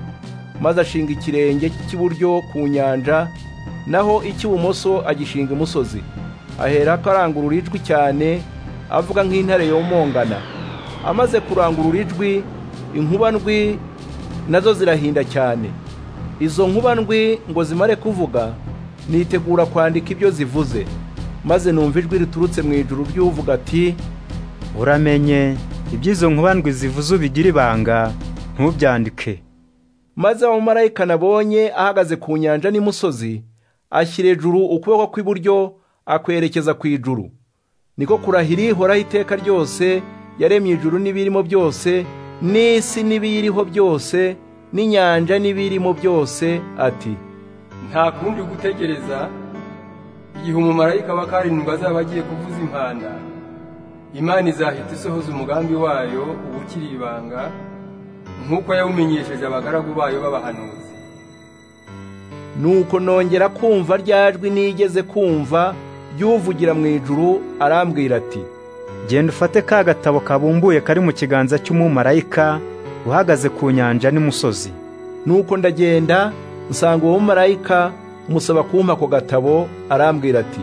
maze ashinga ikirenge cy'iburyo ku nyanja naho icy'ibumoso agishinga imusozi ahera ko arangurura ijwi cyane avuga nk'intare yomongana amaze kurangurura ijwi inkuba ndwi nazo zirahinda cyane izo nkuba ndwi ngo zimare kuvuga nitegura kwandika ibyo zivuze maze numva ijwi riturutse mu ijuru ry'uvuga ati uramenye iby'izo nkuba ndwi zivuze ubigire ibanga ntubyandike maze aho marayika nabonye ahagaze ku nyanja n'imusozi ashyira ejuru ukuboko kw'iburyo akwerekeza ku ijuru niko kurahira ihoraho iteka ryose yaremye ijuru n'ibirimo byose n'isi n'ibiyiriho byose n'inyanja n'ibirimo byose ati nta kundi gutegereza igihe umumarayika wa karindwi azaba agiye kuvuza impanda imana izahita isohoza umugambi wayo uba ukiri ibanga nk'uko yawumenyesheje abagaragu bayo b'abahanuzi nuko nongera kumva rya jwi nigeze kumva ry'uvugira mu ijuru arambwira ati genda ufate ka gatabo kabumbuye kari mu kiganza cy'umumarayika uhagaze ku nyanja n'imusozi nuko ndagenda nsanga uwo mumarayika musaba kumpa ako gatabo arambwira ati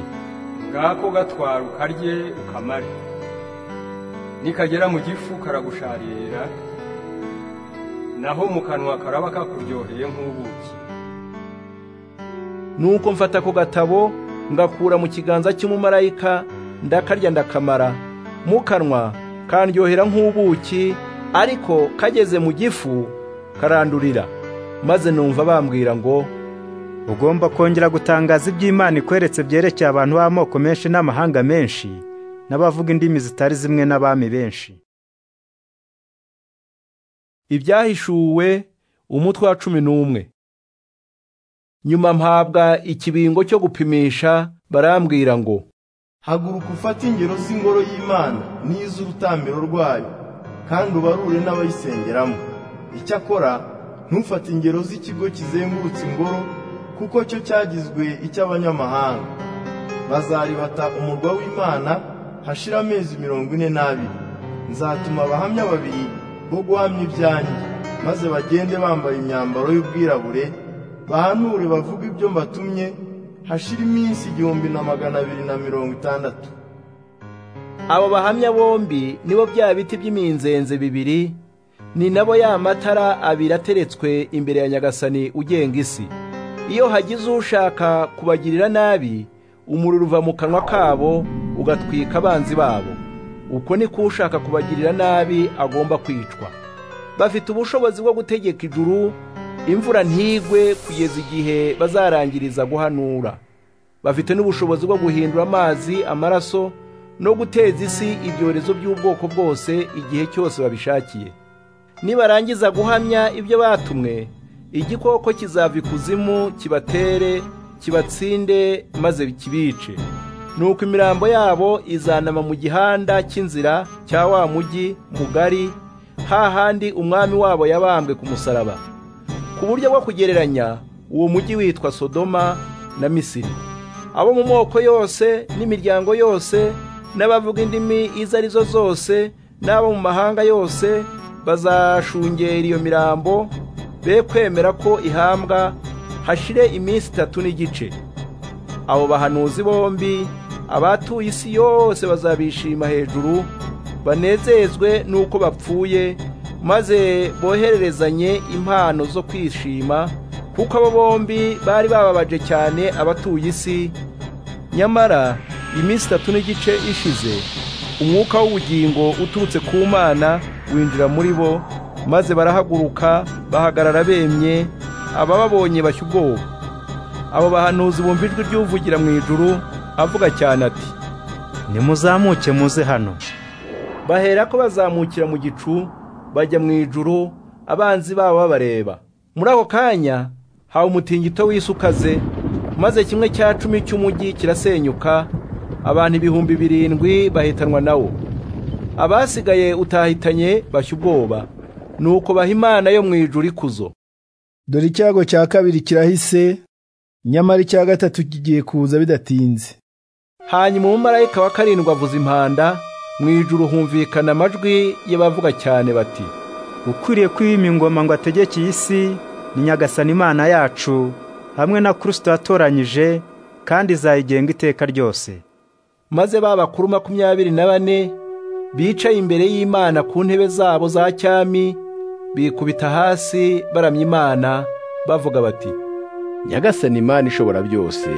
ngako gatwara ukarye ukamare nikagera mu gifu karagusharira naho mu kanwa karaba kakuryoheye nk'ubuki nuko mfata ako gatabo ngakura mu kiganza cy'umumarayika ndakarya ndakamara mu kanwa kandyohera nk'ubuki ariko kageze mu gifu karandurira maze numva bambwira ngo ugomba kongera gutangaza iby'imana ikweretse byerekeye abantu b'amoko menshi n'amahanga menshi n'abavuga indimi zitari zimwe n'abami benshi ibyahishuwe umutwe wa cumi n'umwe nyuma mpabwa ikibingo cyo gupimisha barambwira ngo haguruka ufate ingero z'ingoro y'imana n'iz'urutambiro rwayo kandi ubarure n'abayisengeramo icyakora ntufate ingero z'ikigo kizengurutse ingoro kuko cyo cyagizwe icy'abanyamahanga bazaribata umurwa w'imana hashira amezi mirongo ine n'abiri nzatuma abahamya babiri bo guhamya ibyanjye maze bagende bambaye imyambaro y'ubwirabure bahanure bavuga ibyo mbatumye hashira iminsi igihumbi na magana abiri na mirongo itandatu abo bahamya bombi nibo bya biti by'iminzenze bibiri ni nabo ya matara abiri ateretswe imbere ya nyagasani ugenga isi iyo hagize ushaka kubagirira nabi umuriro uva mu kanwa kabo ugatwika abanzi babo uko niko ushaka kubagirira nabi agomba kwicwa bafite ubushobozi bwo gutegeka ijuru imvura ntigwe kugeza igihe bazarangiriza guhanura bafite n'ubushobozi bwo guhindura amazi amaraso no guteza isi ibyorezo by'ubwoko bwose igihe cyose babishakiye nibarangiza guhamya ibyo batumwe igikoko kizava ikuzimu kibatere kibatsinde maze kibice nuko imirambo yabo izanama mu gihanda cy'inzira cya wa mujyi mugari hahandi umwami wabo yabambwe ku musaraba ku buryo bwo kugereranya uwo mujyi witwa sodoma na misiri abo mu moko yose n'imiryango yose n'abavuga indimi izo ari zo zose n'abo mu mahanga yose bazashungera iyo mirambo be kwemera ko ihambwa hashire iminsi itatu n'igice abo bahanuzi bombi abatuye isi yose bazabishima hejuru banezezwe n'uko bapfuye maze bohererezanye impano zo kwishima kuko abo bombi bari bababaje cyane abatuye isi nyamara iminsi itatu n'igice ishize umwuka w'ubugingo uturutse ku mana winjira muri bo maze barahaguruka bahagarara bemye abababonye bashya ubwoba abo bahanuzi bumva ijwi ry'uvugira mu ijuru avuga cyane ati nimuzamuke muze hano bahera ko bazamukira mu gicu bajya mu ijuru abanzi babo babareba muri ako kanya hawe umutingito w'isi ukaze maze kimwe cya cumi cy'umujyi kirasenyuka abantu ibihumbi birindwi bahitanwa nawo abasigaye utahitanye bashya ubwoba nuko baha imana yo mu ijuru ikuzo dore icyago cya kabiri kirahise nyamara icya gatatu kigiye kuza bidatinze hanyuma umumarayika wa karindwi avuza impanda mu ijuru humvikana amajwi y'abavuga cyane bati ukwiriye kwima ingoma ngo ategeke iyi si ni nyagasani imana yacu hamwe na kirisito yatoranyije kandi izayigenga iteka ryose maze ba bakuru makumyabiri na bane bicaye imbere y'Imana ku ntebe zabo za cyami bikubita hasi baramya Imana bavuga bati Nyagasani Imana ishobora byose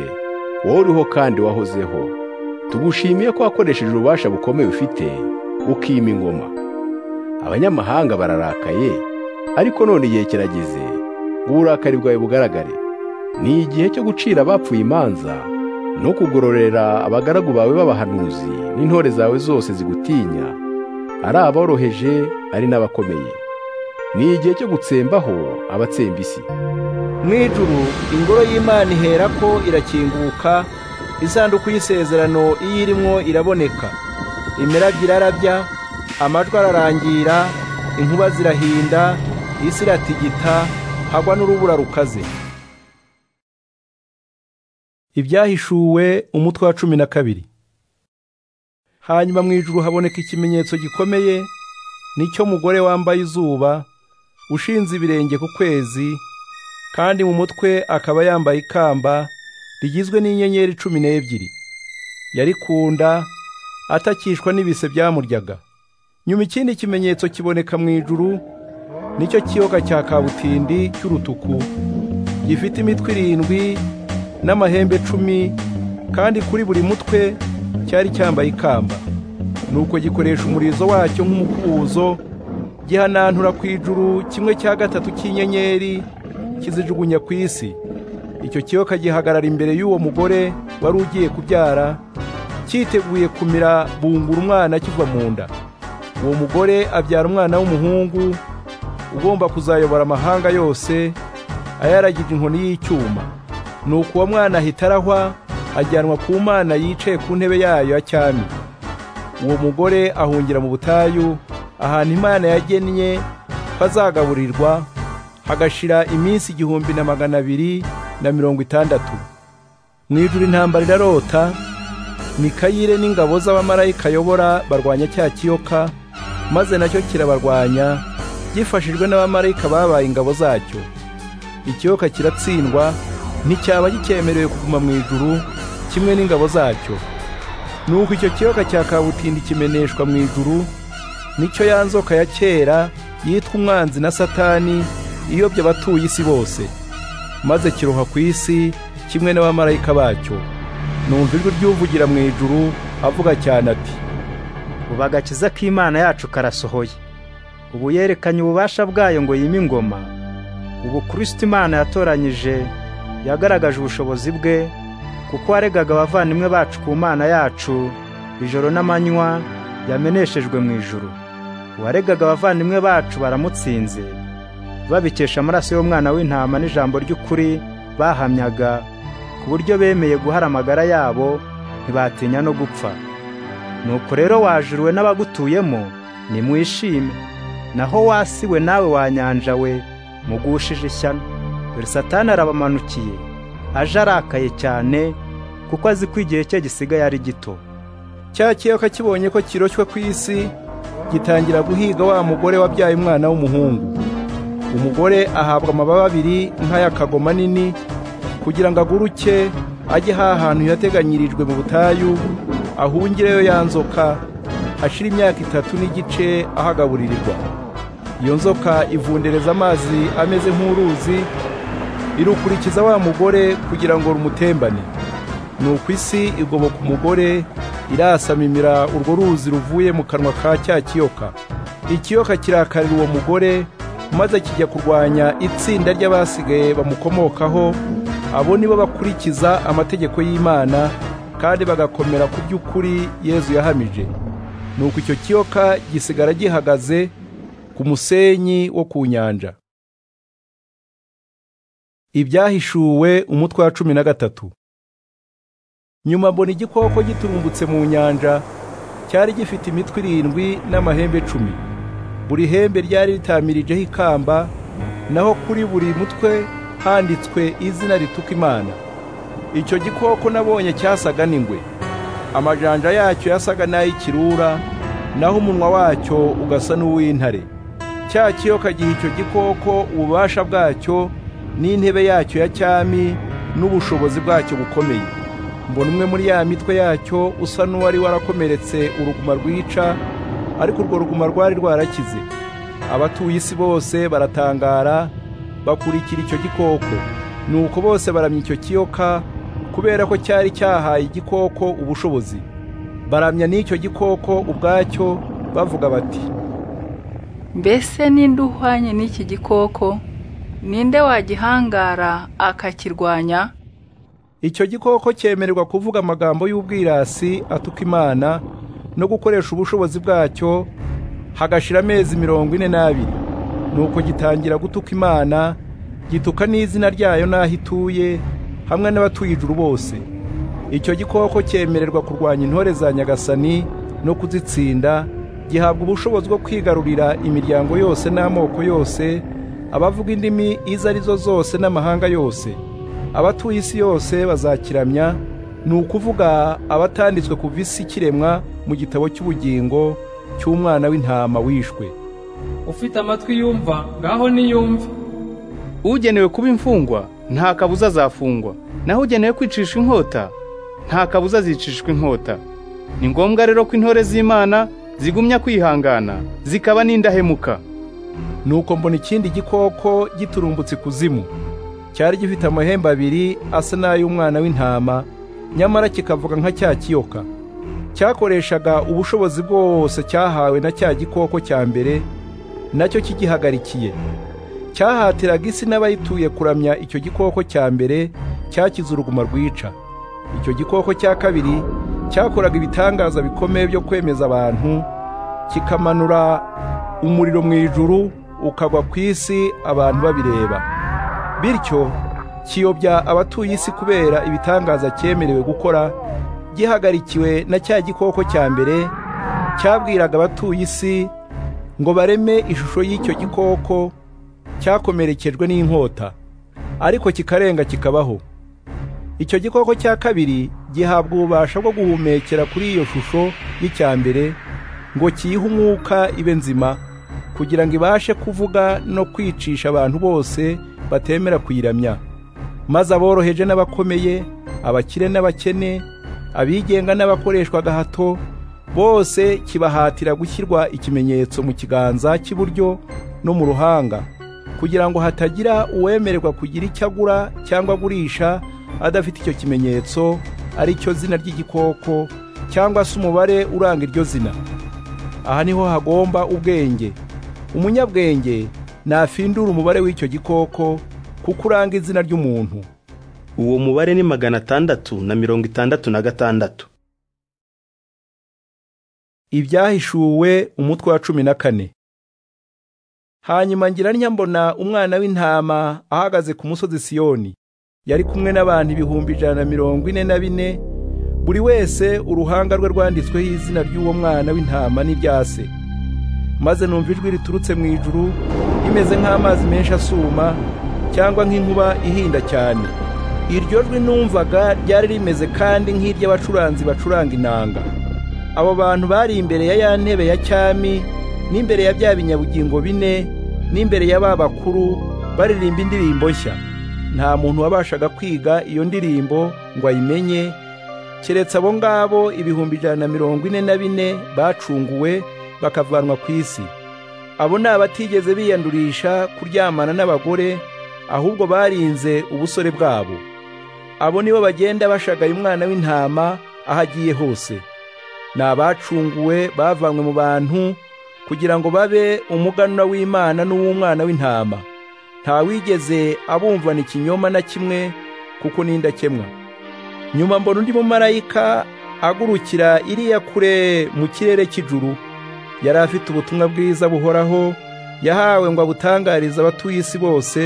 wowe uriho kandi wahozeho tugushimiye ko wakoresheje ububasha bukomeye ufite ukima ingoma abanyamahanga bararakaye ariko none igihe kirageze ngo uburakari bwawe bugaragare ni igihe cyo gucira abapfuye imanza no kugororera abagaragu bawe b'abahanuzi n'intore zawe zose zigutinya ari aboroheje ari n'abakomeye ni igihe cyo gutsembaho abatsemba isi mu ijuru ingoro y'imana ihera ko irakinguka isanduku y'isezerano iyo irimo iraboneka imirabyo irarabya amajwi ararangira inkuba zirahinda isi iratigita hagwa n'urubura rukaze ibyahishuwe umutwe wa cumi na kabiri hanyuma mu ijuru haboneka ikimenyetso gikomeye nicyo mugore wambaye izuba ushinze ibirenge ku kwezi kandi mu mutwe akaba yambaye ikamba rigizwe n'inyenyeri cumi n'ebyiri yari ku nda atakishwa n'ibise byamuryaga nyuma ikindi kimenyetso kiboneka mu ijuru nicyo kiyoka cya kabutindi cy'urutuku gifite imitwe irindwi n'amahembe cumi kandi kuri buri mutwe cyari cyambaye ikamba nuko gikoresha umurizo wacyo nk'umukubuzo gihanantura ku ijuru kimwe cya gatatu cy'inyenyeri kizijugunya ku isi icyo kiyoka gihagarara imbere y'uwo mugore wari ugiye kubyara cyiteguye kumira bungura umwana kiva mu nda uwo mugore abyara umwana w'umuhungu ugomba kuzayobora amahanga yose ayaragije inkoni y'icyuma nuko uwo mwana ahita arahwa ajyanwa ku mana yicaye ku ntebe yayo ya cyami uwo mugore ahungira mu butayu ahantu imana yagennye ko azagaburirwa hagashira iminsi igihumbi na magana abiri na mirongo itandatu mu ijuru intambara irarota mikayire n'ingabo z'abamarayika ayobora barwanya cya kiyoka maze nacyo kirabarwanya gifashijwe n'abamarayika babaye ingabo zacyo ikiyoka kiratsindwa nticyaba gikemerewe kuguma mu ijuru kimwe n'ingabo zacyo nuko icyo kiyoka cya kabutindi kimeneshwa mu ijuru nicyo ya nzoka ya kera yitwa umwanzi na satani iyobya abatuye isi bose maze kiroha ku isi kimwe n'abamarayika bacyo numva ijwi ry'uvugira mu ijuru avuga cyane ati ubu agakiza k'imana yacu karasohoye ubu yerekanye ububasha bwayo ngo yime ingoma ubu kirisiti imana yatoranyije yagaragaje ubushobozi bwe kuko waregaga abavandimwe bacu ku mana yacu ijoro n'amanywa yameneshejwe mu ijuru uwaregaga abavandimwe bacu baramutsinze babikesha amaraso y'umwana w'intama n'ijambo ry'ukuri bahamyaga ku buryo bemeye guhara amagara yabo ntibatinya no gupfa nuko rero wajuriwe n'abagutuyemo nimwishime naho wasi we nawe wanyanja we mugushije ishyano dore satani arabamanukiye aje arakaye cyane kuko azi ko igihe cye gisigaye ari gito cya kiyoka kibonye ko kiroshywe ku isi gitangira guhiga wa mugore wabyaye umwana w'umuhungu umugore ahabwa amababa abiri nk'ay'akagoma nini kugira ngo aguruke ajye hantu yateganyirijwe mu butayu ahungireyo ya nzoka hashira imyaka itatu n'igice ahagaburirirwa iyo nzoka ivundereza amazi ameze nk'uruzi irukurikiza wa mugore kugira ngo rumutembane nuko isi igoboka umugore irasamimira urwo ruzi ruvuye mu kanwa ka cya kiyoka ikiyoka kirakarira uwo mugore maze kijya kurwanya itsinda ry'abasigaye bamukomokaho abo nibo bakurikiza amategeko y'imana kandi bagakomera ku by'ukuri yezu yahamije nuko icyo kiyoka gisigara gihagaze ku musenyi wo ku nyanja ibyahishuwe umutwe wa cumi na gatatu nyuma mbona igikoko giturumbutse mu nyanja cyari gifite imitwe irindwi n'amahembe cumi buri hembe ryari ritamirijeho ikamba naho kuri buri mutwe handitswe izina rituka imana icyo gikoko nabonye cyasaga n'ingwe amajanja yacyo yasaga n'ay'ikirura naho umunwa wacyo ugasa n'uw'intare cya kiyoka giha icyo gikoko ububasha bwacyo n'intebe yacyo ya cyami n'ubushobozi bwacyo bukomeye mbona umwe muri ya mitwe yacyo usa n'uwari warakomeretse uruguma rwica ariko urwo ruguma rwari rwarakize abatuye isi bose baratangara bakurikira icyo gikoko ni uko bose baramya icyo kiyoka kubera ko cyari cyahaye igikoko ubushobozi baramya n'icyo gikoko ubwacyo bavuga bati mbese ninde uhwanye n'iki gikoko ninde wagihangara akakirwanya icyo gikoko cyemererwa kuvuga amagambo y'ubwirasi atuka imana no gukoresha ubushobozi bwacyo hagashira amezi mirongo ine n'abiri nuko gitangira gutuka imana gituka n'izina ryayo n'aho ituye hamwe n'abatuye ijuru bose icyo gikoko cyemererwa kurwanya intore za nyagasani no kuzitsinda gihabwa ubushobozi bwo kwigarurira imiryango yose n'amoko yose abavuga indimi izo ari zo zose n'amahanga yose abatuye isi yose bazakiramya ni ukuvuga abatanditswe kuva isi kiremwa mu gitabo cy'ubugingo cy'umwana w'intama wishwe ufite amatwi yumva ngaho niyumve ugenewe kuba imfungwa nta kabuza azafungwa naho ugenewe kwicisha inkota nta kabuza azicishwa inkota ni ngombwa rero ko intore z'imana zigumya kwihangana zikaba n'indahemuka nuko mbona ikindi gikoko giturumbutse ikuzimu cyari gifite amahembe abiri asa n'ay'umwana w'intama nyamara kikavuga nka cya kiyoka cyakoreshaga ubushobozi bwose cyahawe na cya gikoko cya mbere nacyo kigihagarikiye cyahatiraga isi n'abayituye kuramya icyo gikoko cya mbere cyakize uruguma rwica icyo gikoko cya kabiri cyakoraga ibitangaza bikomeye byo kwemeza abantu kikamanura umuriro mu ijuru ukagwa ku isi abantu babireba bityo kiyobya abatuye isi kubera ibitangaza cyemerewe gukora gihagarikiwe na cya gikoko cya mbere cyabwiraga abatuye isi ngo bareme ishusho y'icyo gikoko cyakomerekejwe n'inkota ariko kikarenga kikabaho icyo gikoko cya kabiri gihabwa ububasha bwo guhumekera kuri iyo shusho y'icya mbere ngo kiyihe umwuka ibe nzima kugira ngo ibashe kuvuga no kwicisha abantu bose batemera kuyiramya maze aboroheje n'abakomeye abakire n'abakene abigenga n'abakoreshwa gahato bose kibahatira gushyirwa ikimenyetso mu kiganza cy'iburyo no mu ruhanga kugira ngo hatagira uwemererwa kugira icyo agura cyangwa agurisha adafite icyo kimenyetso ari cyo zina ry'igikoko cyangwa se umubare uranga iryo zina aha niho hagomba ubwenge umunyabwenge nafindura umubare w'icyo gikoko kuko uranga izina ry'umuntu uwo mubare ni magana atandatu na mirongo itandatu na gatandatu ibyahishuwe umutwe wa cumi na kane hanyuma ngira mbona umwana w'intama ahagaze ku musozi siyoni yari kumwe n'abantu ibihumbi ijana na mirongo ine na bine buri wese uruhanga rwe rwanditsweho izina ry'uwo mwana w'intama n'ibya se maze numva ijwi riturutse mu ijuru rimeze nk'amazi menshi asuma cyangwa nk'inkuba ihinda cyane iryo jwi numvaga ryari rimeze kandi nk'iry'abacuranzi bacuranga inanga abo bantu bari imbere ya ya ntebe ya cyami n'imbere ya bya binyabugingo bine n'imbere ya ba bakuru baririmba indirimbo nshya nta muntu wabashaga kwiga iyo ndirimbo ngo ayimenye keretse abo ngabo ibihumbi ijana na mirongo ine na bine bacunguwe bakavanwa ku isi abo ni abatigeze biyandurisha kuryamana n'abagore ahubwo barinze ubusore bwabo abo nibo bagenda bashagaye umwana w'intama aho agiye hose ni abacunguwe bavanywe mu bantu kugira ngo babe umuganura w'imana n'uw'umwana w'intama nta wigeze abumvana ikinyoma na kimwe kuko n'indakemwa nyuma mbona undi mumarayika agurukira iriya kure mu kirere cy'ijuru yari afite ubutumwa bwiza buhoraho yahawe ngo abutangarize abatuye isi bose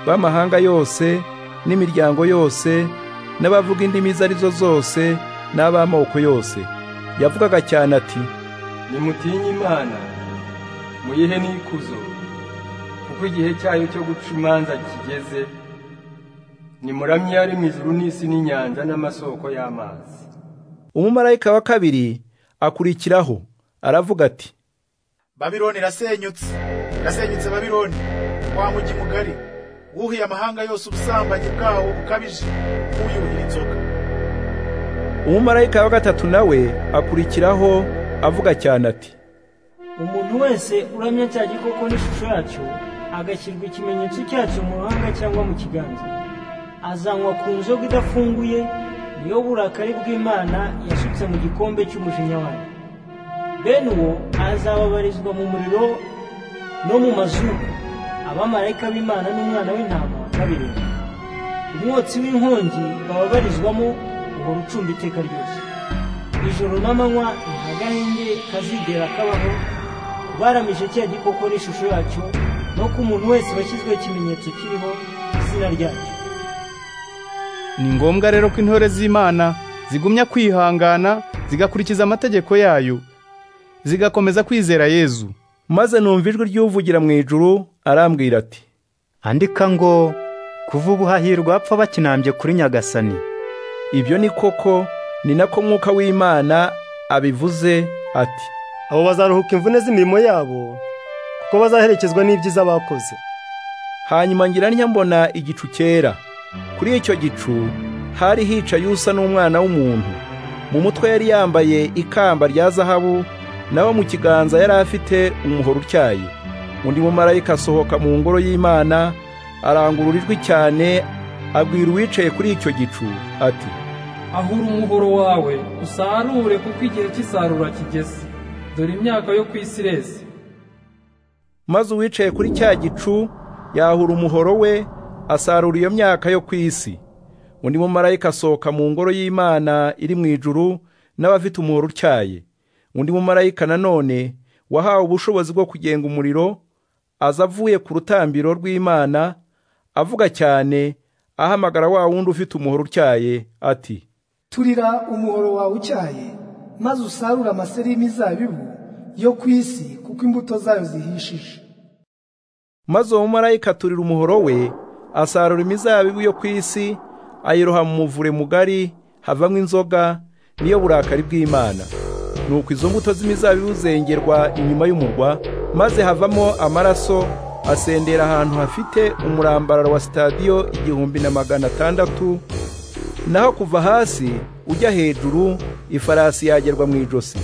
b'amahanga yose n'imiryango yose n'abavuga indimi izo arizo zose n'ab'amoko yose yavugaga cyane ati nimutinye imana muyihe n'ikuzo kuko igihe cyayo cyo guca imanza kigeze nimuramye yari mu ijuru n'isi n'inyanja n'amasoko y'amazi umumarayika wa kabiri akurikiraho aravuga ati babironi irasenyutse irasenyutse babironi wa mugi mugari wuhiye amahanga yose ubusambanyi bwawo bukabije wuyuhira inzoga umumarayika wa gatatu nawe akurikiraho avuga cyane ati umuntu wese uramya cya gikoko n'ishusho yacyo agashyirwa ikimenyetso cyacyo mu ruhanga cyangwa mu kiganza azanywa ku nzoga idafunguye niyo burakari bw'imana yasutse mu gikombe cy'umujinya wayo bene uwo azababarizwa mu muriro no mu mazuru abamarayika b'imana n'umwana w'intama babireba umwotsi w'inkongi bababarizwamo uhora ucumba iteka ryose ijoro n'amanywa nta gahenge kazigera kabaho baramije cya gikoko n'ishusho yacyo no ku muntu wese washyizweho ikimenyetso kiriho izina ryacyo ni ngombwa rero ko intore z'imana zigumya kwihangana zigakurikiza amategeko yayo zigakomeza kwizera yezu maze numva ijwi ry'uvugira mu ijuru arambwira ati andika ngo kuva ubu hahirwa apfa bakinambye kuri nyagasani ibyo ni koko ni nako mwuka w'imana abivuze ati abo bazaruhuka imvune z'imirimo yabo kuko bazaherekezwa n'ibyiza bakoze hanyuma ngira mbona igicu cyera kuri icyo gicu hari hicaye usa n'umwana w'umuntu mu mutwe yari yambaye ikamba rya zahabu nawe mu kiganza yari afite umuhoro utyaye undi mumarayika asohoka mu ngoro y'imana arangurura ijwi cyane abwira uwicaye kuri icyo gicu ati ahura umuhoro wawe usarure kuko igihe cy'isarura kigeze dore imyaka yo ku isi ireze maze uwicaye kuri cya gicu yahura umuhoro we asarura iyo myaka yo ku isi undi mumarayika asohoka mu ngoro y'imana iri mu ijuru n'abafite umuhoro utyaye undi mumarayika nanone wahawe ubushobozi bwo kugenga umuriro aza avuye ku rutambiro rw'imana avuga cyane ahamagara wa wundi ufite umuhoro utyaye ati turira umuhoro wawe utyaye maze usarure amaseri y'imizabibu yo ku isi kuko imbuto zayo zihishije maze uwo mumarayika aturira umuhoro we asarura imizabibu yo ku isi ayiroha mu muvure mugari havamo inzoga niyo burakari bw'imana nuko izo mbuto z'imizabibu zengerwa inyuma y'umurwa maze havamo amaraso asendera ahantu hafite umurambararo wa sitadiyo igihumbi na magana atandatu naho kuva hasi ujya hejuru ifarasi yagerwa mu ijosi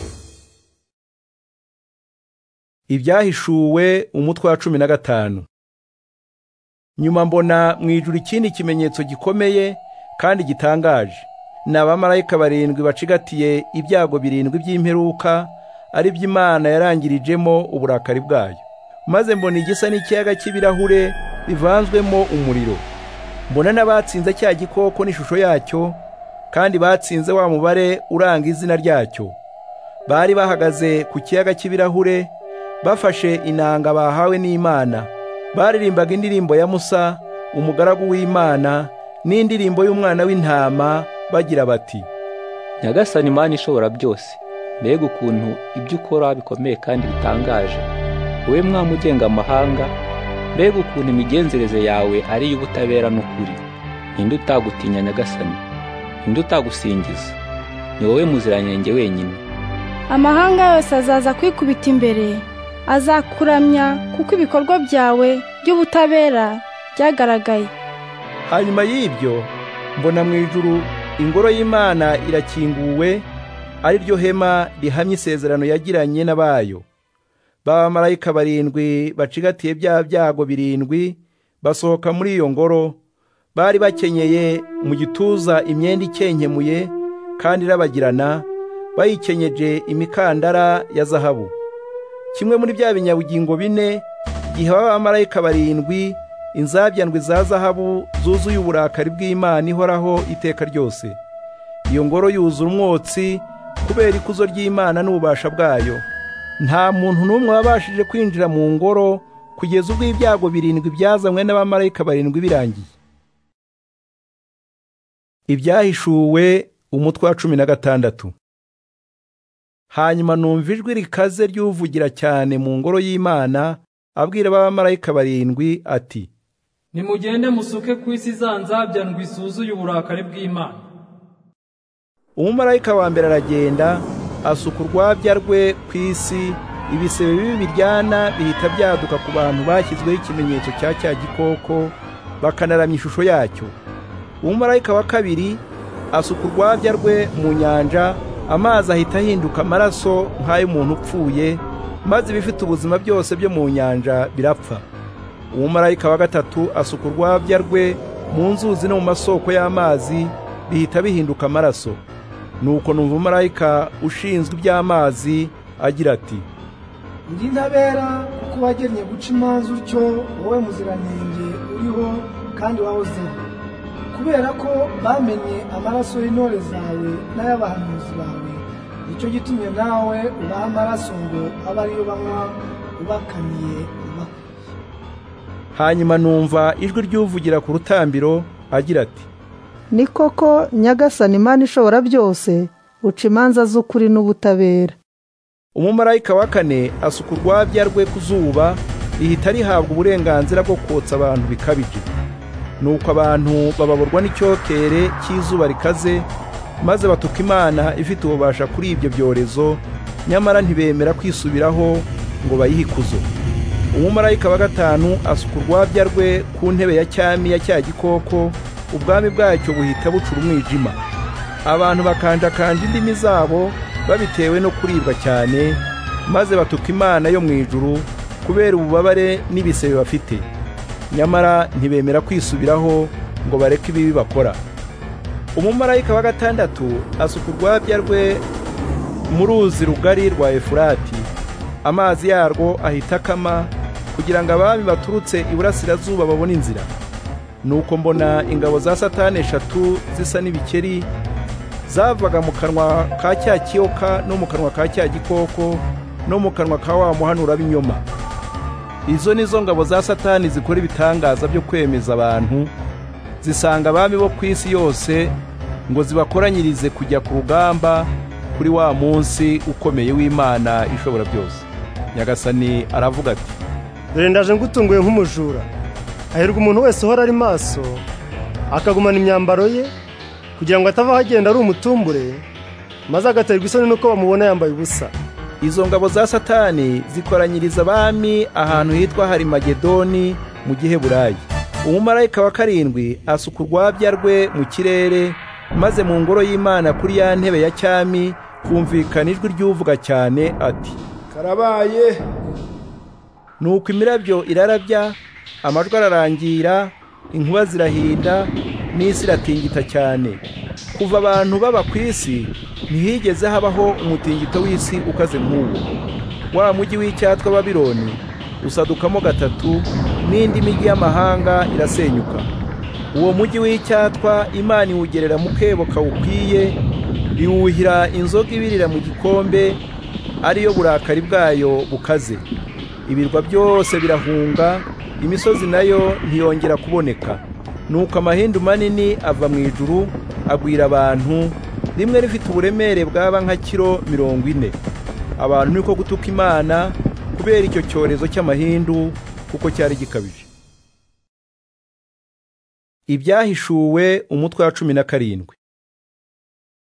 ibyahishuwe umutwe wa cumi na gatanu nyuma mbona mu ijuru ikindi kimenyetso gikomeye kandi gitangaje ni abamarayika barindwi bacigatiye ibyago birindwi by'imperuka ari by'imana yarangirijemo uburakari bwayo maze mbona igisa n'ikiyaga cy'ibirahure bivanzwemo umuriro mbona n'abatsinze cya gikoko n'ishusho yacyo kandi batsinze wa mubare uranga izina ryacyo bari bahagaze ku kiyaga cy'ibirahure bafashe inanga bahawe n'imana baririmbaga indirimbo ya musa umugaragu w'imana n'indirimbo y'umwana w'intama bagira bati nyagasani imana ishobora byose mbega ukuntu ibyo ukora bikomeye kandi bitangaje wowe mwami ugenga amahanga mbega ukuntu imigenzereze yawe ari iy'ubutabera n'ukuri ninde utagutinya nyagasani ninde utagusingiza ni wowe muziranenge wenyine amahanga yose azaza kwikubita imbere azakuramya kuko ibikorwa byawe by'ubutabera byagaragaye hanyuma y'ibyo mbona mu ijuru ingoro y'imana irakinguwe ari ryo hema rihamye isezerano yagiranye n'abayo b'abamarayika barindwi bacigatiye bya byago birindwi basohoka muri iyo ngoro bari bakenyeye mu gituza imyenda ikenkemuye kandi irabagirana bayikenyeje imikandara ya zahabu kimwe muri bya binyabugingo bine gihe b'abamarayika barindwi inzabyandwi za zahabu zuzuye uburakari bw'imana ihoraho iteka ryose iyo ngoro yuzura umwotsi kubera ikuzo ry'imana n'ububasha bwayo nta muntu n'umwe wabashije kwinjira mu ngoro kugeza ubwo ibyago birindwi byazanywe n'abamarayika barindwi birangiye ibyahishuwe umutwe wa cumi na gatandatu hanyuma numva ijwi rikaze ry'uvugira cyane mu ngoro y'imana abwira abamarayika barindwi ati nimugende musuke ku isi za nzabyandwi isuzuye uburakari bw'imana umumarayika wa mbere aragenda asuka urwabya rwe ku isi ibisebe bibi biryana bihita byaduka ku bantu bashyizweho ikimenyetso cya cya gikoko bakanaramya ishusho yacyo umumarayika wa kabiri asuka urwabya rwe mu nyanja amazi ahita ahinduka amaraso nk'ay'umuntu upfuye maze ibifite ubuzima byose byo mu nyanja birapfa umumarayika wa gatatu asuka urwabya rwe mu nzuzi no mu masoko y'amazi bihita bihinduka amaraso nuko numva marayika ushinzwe iby'amazi agira ati indi ntabera kuko wagennye guca imanza utyo wowe muziranenge uriho kandi wahozeho kubera ko bamenye amaraso y'intore zawe n'ay'abahanuzi bawe nicyo gitumye nawe ubaha amaraso ngo abe ariyo banywa ubakaniye ubakwiye hanyuma numva ijwi ry'uvugira ku rutambiro agira ati ni koko nyagasani imana ishobora byose uca imanza z'ukuri n'ubutabera umumarayika wa kane asuka urwabya rwe ku zuba rihita rihabwa uburenganzira bwo kotsa abantu bikabije nuko abantu bababurwa n'icyokere cy'izuba rikaze maze batuka imana ifite ububasha kuri ibyo byorezo nyamara ntibemera kwisubiraho ngo bayihikuzo umumarayika wa gatanu asuka urwabya rwe ku ntebe ya cyami ya cya gikoko ubwami bwacyo buhita bucura umwijima abantu bakanjakanja indimi zabo babitewe no kuribwa cyane maze batuka imana yo mu ijuru kubera ububabare n'ibisebe bafite nyamara ntibemera kwisubiraho ngo bareke ibibi bakora umumarayika wa gatandatu asuka urwabya rwe mu ruzi rugari rwa efurati amazi yarwo ahita akama kugira ngo abami baturutse iburasirazuba babone inzira nuko mbona ingabo za satani eshatu zisa n'ibikeri zavaga mu kanwa ka cya kiyoka no mu kanwa ka cya gikoko no mu kanwa ka wa muhanura b'inyoma izo nizo ngabo za satani zikora ibitangaza byo kwemeza abantu zisanga abami bo ku isi yose ngo zibakoranyirize kujya ku rugamba kuri wa munsi ukomeye w'imana ishobora byose nyagasani aravuga ati dore ndaje ngutunguye nk'umujura hahirwa umuntu wese uhora ari maso akagumana imyambaro ye kugira ngo atavaho agenda ari umutumbure maze agaterwa isoni n'uko bamubona yambaye ubusa izo ngabo za satani zikoranyiriza abami ahantu hitwa harimagedoni mu giheburayi umumarayika wa karindwi asuka urwabya rwe mu kirere maze mu ngoro y'imana kuri ya ntebe ya cyami humvikana ijwi ry'uvuga cyane ati karabaye nuko imirabyo irarabya amajwi ararangira inkuba zirahinda n'isi iratingita cyane kuva abantu baba ku isi ntihigeze habaho umutingito w'isi ukaze nk'uwo wa mujyi w'icyatwa babironi usadukamo gatatu n'indi mijyi y'amahanga irasenyuka uwo mujyi w'icyatwa imana iwugerera mu kebo kawukwiye iwuhira inzoga ibirira mu gikombe ariyo burakari bwayo bukaze ibirwa byose birahunga imisozi nayo ntiyongera kuboneka nuko amahindu manini ava mu ijuru agwira abantu rimwe rifite uburemere bwaba nka kiro mirongo ine abantu niko gutuka imana kubera icyo cyorezo cy'amahindu kuko cyari gikabije ibyahishuwe umutwe wa cumi na karindwi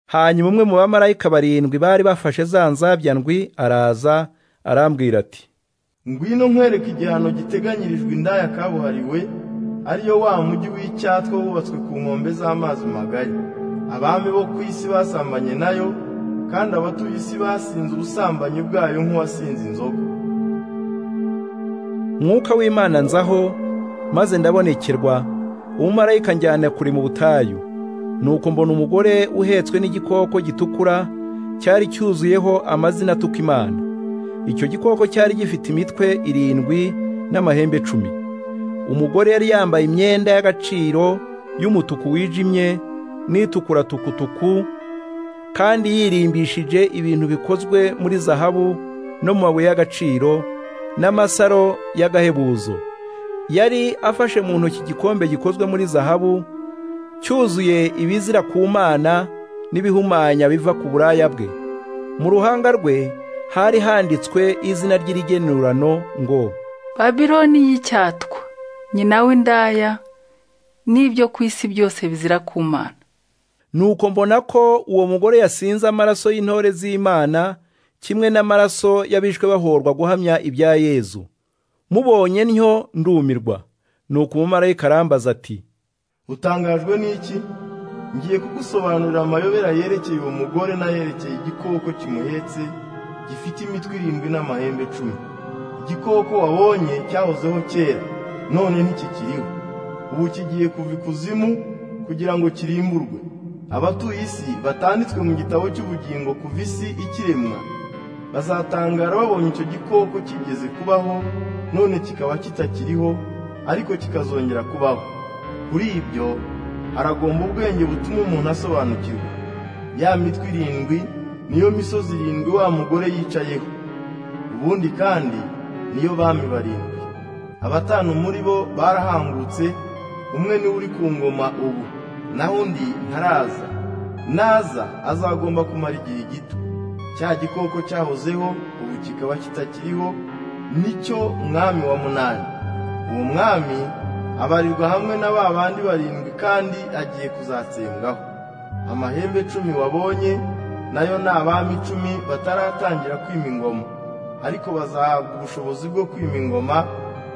hanyuma umwe mu bamarayika barindwi bari bafashe za nzabya ndwi araza arambwira ati ngwino nkwereka igihano giteganyirijwe indaya kabuhariwe ariyo wa mujyi w'icyatwa wubatswe ku nkombe z'amazi magari abami bo ku isi basambanye nayo kandi abatuye isi basinze ubusambanyi bwayo nk'uwasinze inzoga mwuka w'imana nzaho maze ndabonekerwa umumarayika njyana kure mu butayu nuko mbona umugore uhetswe n'igikoko gitukura cyari cyuzuyeho amazina atuka imana icyo gikoko cyari gifite imitwe irindwi n'amahembe icumi umugore yari yambaye imyenda y'agaciro y'umutuku wijimye n'itukura tukutuku kandi yirimbishije ibintu bikozwe muri zahabu no mu mabuye y'agaciro n'amasaro y'agahebuzo yari afashe mu ntoki igikombe gikozwe muri zahabu cyuzuye ibizira ku mana n'ibihumanya biva ku buraya bwe mu ruhanga rwe hari handitswe izina ry'irigenurano ngo babironi y'icyatwa nyina w'indaya n'ibyo ku isi byose bizira ku mana nuko mbona ko uwo mugore yasinze amaraso y'intore z'imana kimwe n'amaraso y'abishwe bahorwa guhamya ibya yezu mubonye ntyo ndumirwa nuko umumarayika arambaza ati utangajwe n'iki ngiye kugusobanurira amayobera yerekeye uwo mugore n'ayerekeye igikoko kimuhetse gifite imitwe irindwi n'amahembe cumi igikoko wabonye cyahozeho kera none ntikikiriho ubu kigiye kuva ikuzimu kugira ngo kirimburwe abatuye isi batanditswe mu gitabo cy'ubugingo kuva isi ikiremwa bazatangara babonye icyo gikoko kigeze kubaho none kikaba kitakiriho ariko kikazongera kubaho kuri ibyo haragomba ubwenge butuma umuntu asobanukirwa ya mitwe irindwi niyo misozi irindwi wa mugore yicayeho ubundi kandi niyo bami barindwi abatanu muri bo barahangutse umwe niwe uri ku ngoma ubu naho undi ntaraza naza azagomba kumara igihe gito cya gikoko cyahozeho ubu kikaba kitakiriho nicyo mwami wa munani uwo mwami abarirwa hamwe na ba bandi barindwi kandi agiye kuzatsembwaho amahembe cumi wabonye nayo ni abami icumi bataratangira kwima ingoma ariko bazahabwa ubushobozi bwo kwima ingoma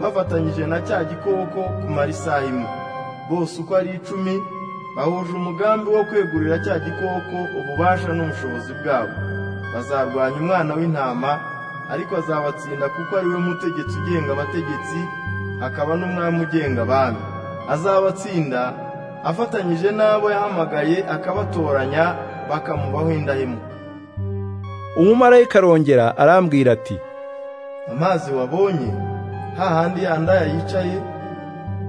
bafatanyije na cya gikoko kumara isaha imwe bose uko ari icumi bahuje umugambi wo kwegurira cya gikoko ububasha n'ubushobozi bwabo bazarwanya umwana w'intama ariko azabatsinda kuko ari we mutegetsi ugenga abategetsi akaba n'umwami ugenga abami azabatsinda afatanyije n'abo yahamagaye akabatoranya bakamubaho indahemuka umumarayika arongera arambwira ati amazi wabonye hahandi yandaya yicaye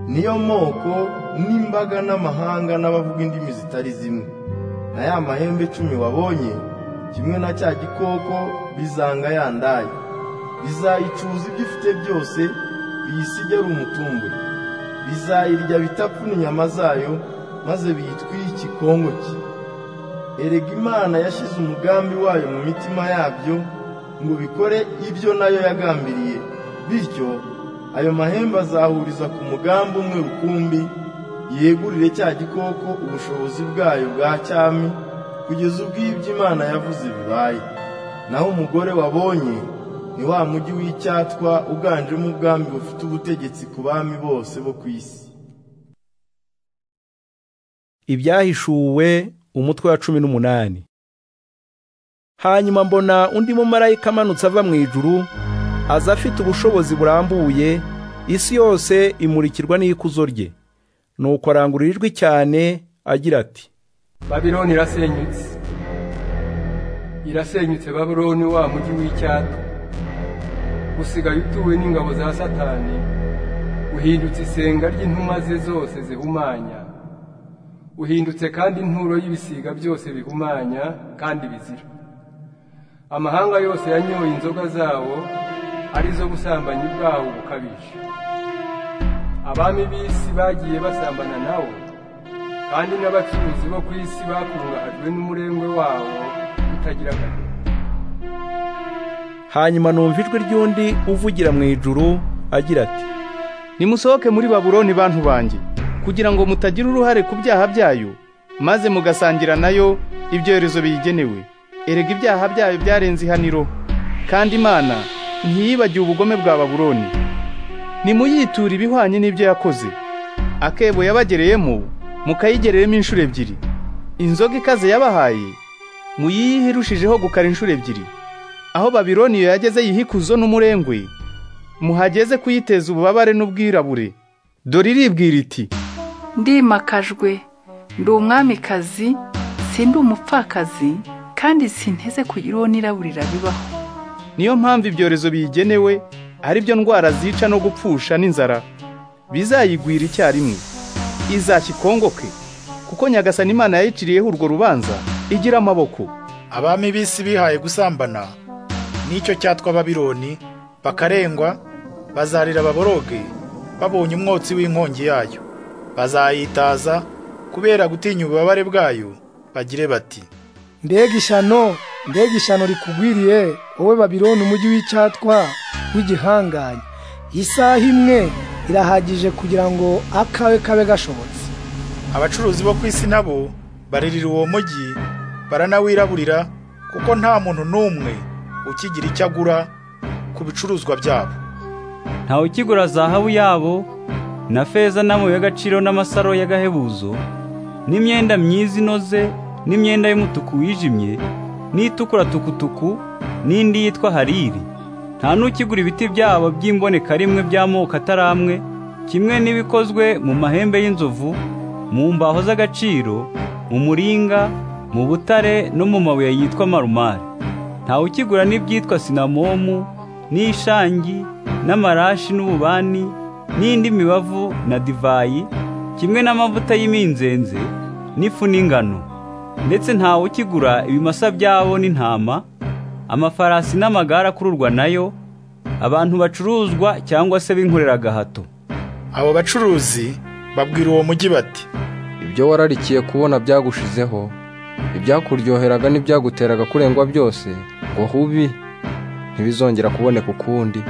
niyo moko n'imbaga n'amahanga n'abavuga indimi zitari zimwe na ya mahembe cumi wabonye kimwe na cya gikoko bizanga yandaye bizayicuza ibyo ifite byose biyisigare umutumbure bizayirya bitapfuna inyama zayo maze biyitwire ikikongo cye erega imana yashyize umugambi wayo mu mitima yabyo ngo bikore ibyo nayo yagambiriye bityo ayo mahembe azahuriza ku mugambi umwe rukumbi yegurire cya gikoko ubushobozi bwayo bwa cyami kugeza ubwo ibyo imana yavuze bibaye naho umugore wabonye ni wa mujyi w'icyatwa uganjemo ubwami bufite ubutegetsi ku bami bose bo ku isi ibyahishuwe umutwe wa cumi n'umunani hanyuma mbona undi mumarayika amanutse ava mu ijuru aza afite ubushobozi burambuye isi yose imurikirwa n'ikuzo rye nuko arangurura ijwi cyane agira ati babironi irasenyutse irasenyutse babironi wa mujyi w'icyatwa usigaye utuwe n'ingabo za satani uhindutse isenga ry'intumwa ze zose zihumanya uhindutse kandi inturo y'ibisiga byose bihumanya kandi bizira amahanga yose yanyoye inzoga zawo arizo busambanyi bwawo bukabije abami b'isi bagiye basambana nawo kandi n'abacuruzi bo ku isi bakungahajwe n'umurengwe wawo utagira akamaro hanyuma numva ijwi ry'undi uvugira mu ijuru agira ati nimusohoke muri babuloni bantu banjye kugira ngo mutagira uruhare ku byaha byayo maze mugasangira nayo ibyorezo biyigenewe erega ibyaha byayo byarenze ihaniro kandi imana ntiyibagiwe ubugome bwa babuloni nimuyiture ibihwanye n'ibyo yakoze akebo yabagereyemo mukayigereremo inshuro ebyiri inzoga ikaze yabahaye muyiyihe irushijeho gukara inshuro ebyiri aho babironi iyo yageze yihikuzo n'umurengwe muhageze kuyiteza ububabare n'ubwirabure dore iribwira iti ndimakajwe ndi umwamikazi sindi umupfakazi kandi sinteze kugira uwo niraburira bibaho niyo mpamvu ibyorezo biyigenewe ari byo ndwara zica no gupfusha n'inzara bizayigwira icyarimwe izakikongoke kuko nyagasani imana yayiciriyeho urwo rubanza igira amaboko abami b'isi bihaye gusambana n'icyo cyatwa babironi bakarengwa bazarira baboroge babonye umwotsi w'inkongi yayo bazayitaza kubera gutinya ububabare bwayo bagire bati mbega ishyano mbega ishyano rikugwiriye wowe babironi umujyi w'icyatwa w'igihangange isaha imwe irahagije kugira ngo akawe kabe gashobotse abacuruzi bo ku isi nabo baririra uwo mujyi baranawiraburira kuko nta muntu n'umwe ukigira icyo agura ku bicuruzwa byabo ntawe ukigura zahabu yabo na feza n'amabuye y'agaciro n'amasaro y'agahebuzo n'imyenda myiza inoze n'imyenda y'umutuku wijimye n'itukura tukutuku n'indi yitwa hariri nta n'ukigura ibiti byabo by'imbonekarimo by'amoko ataramwe kimwe n'ibikozwe mu mahembe y'inzovu mu mbaho z'agaciro mu muringa mu butare no mu mabuye yitwa marumari ntawe ukigura n'ibyitwa sinamomu n'ishangi n'amarashi n'ububani n'indi mibavu na divayi kimwe n'amavuta y'iminzenze n'ifu n'ingano ndetse ntawe ukigura ibimasa byabo n'intama amafarasi n'amagare akururwa nayo abantu bacuruzwa cyangwa se binkorera agahato abo bacuruzi babwira uwo mujyi bati ibyo wararikiye kubona byagushizeho ibyakuryoheraga n'ibyaguteraga kurengwa byose ngo hubi ntibizongera kuboneka ukundi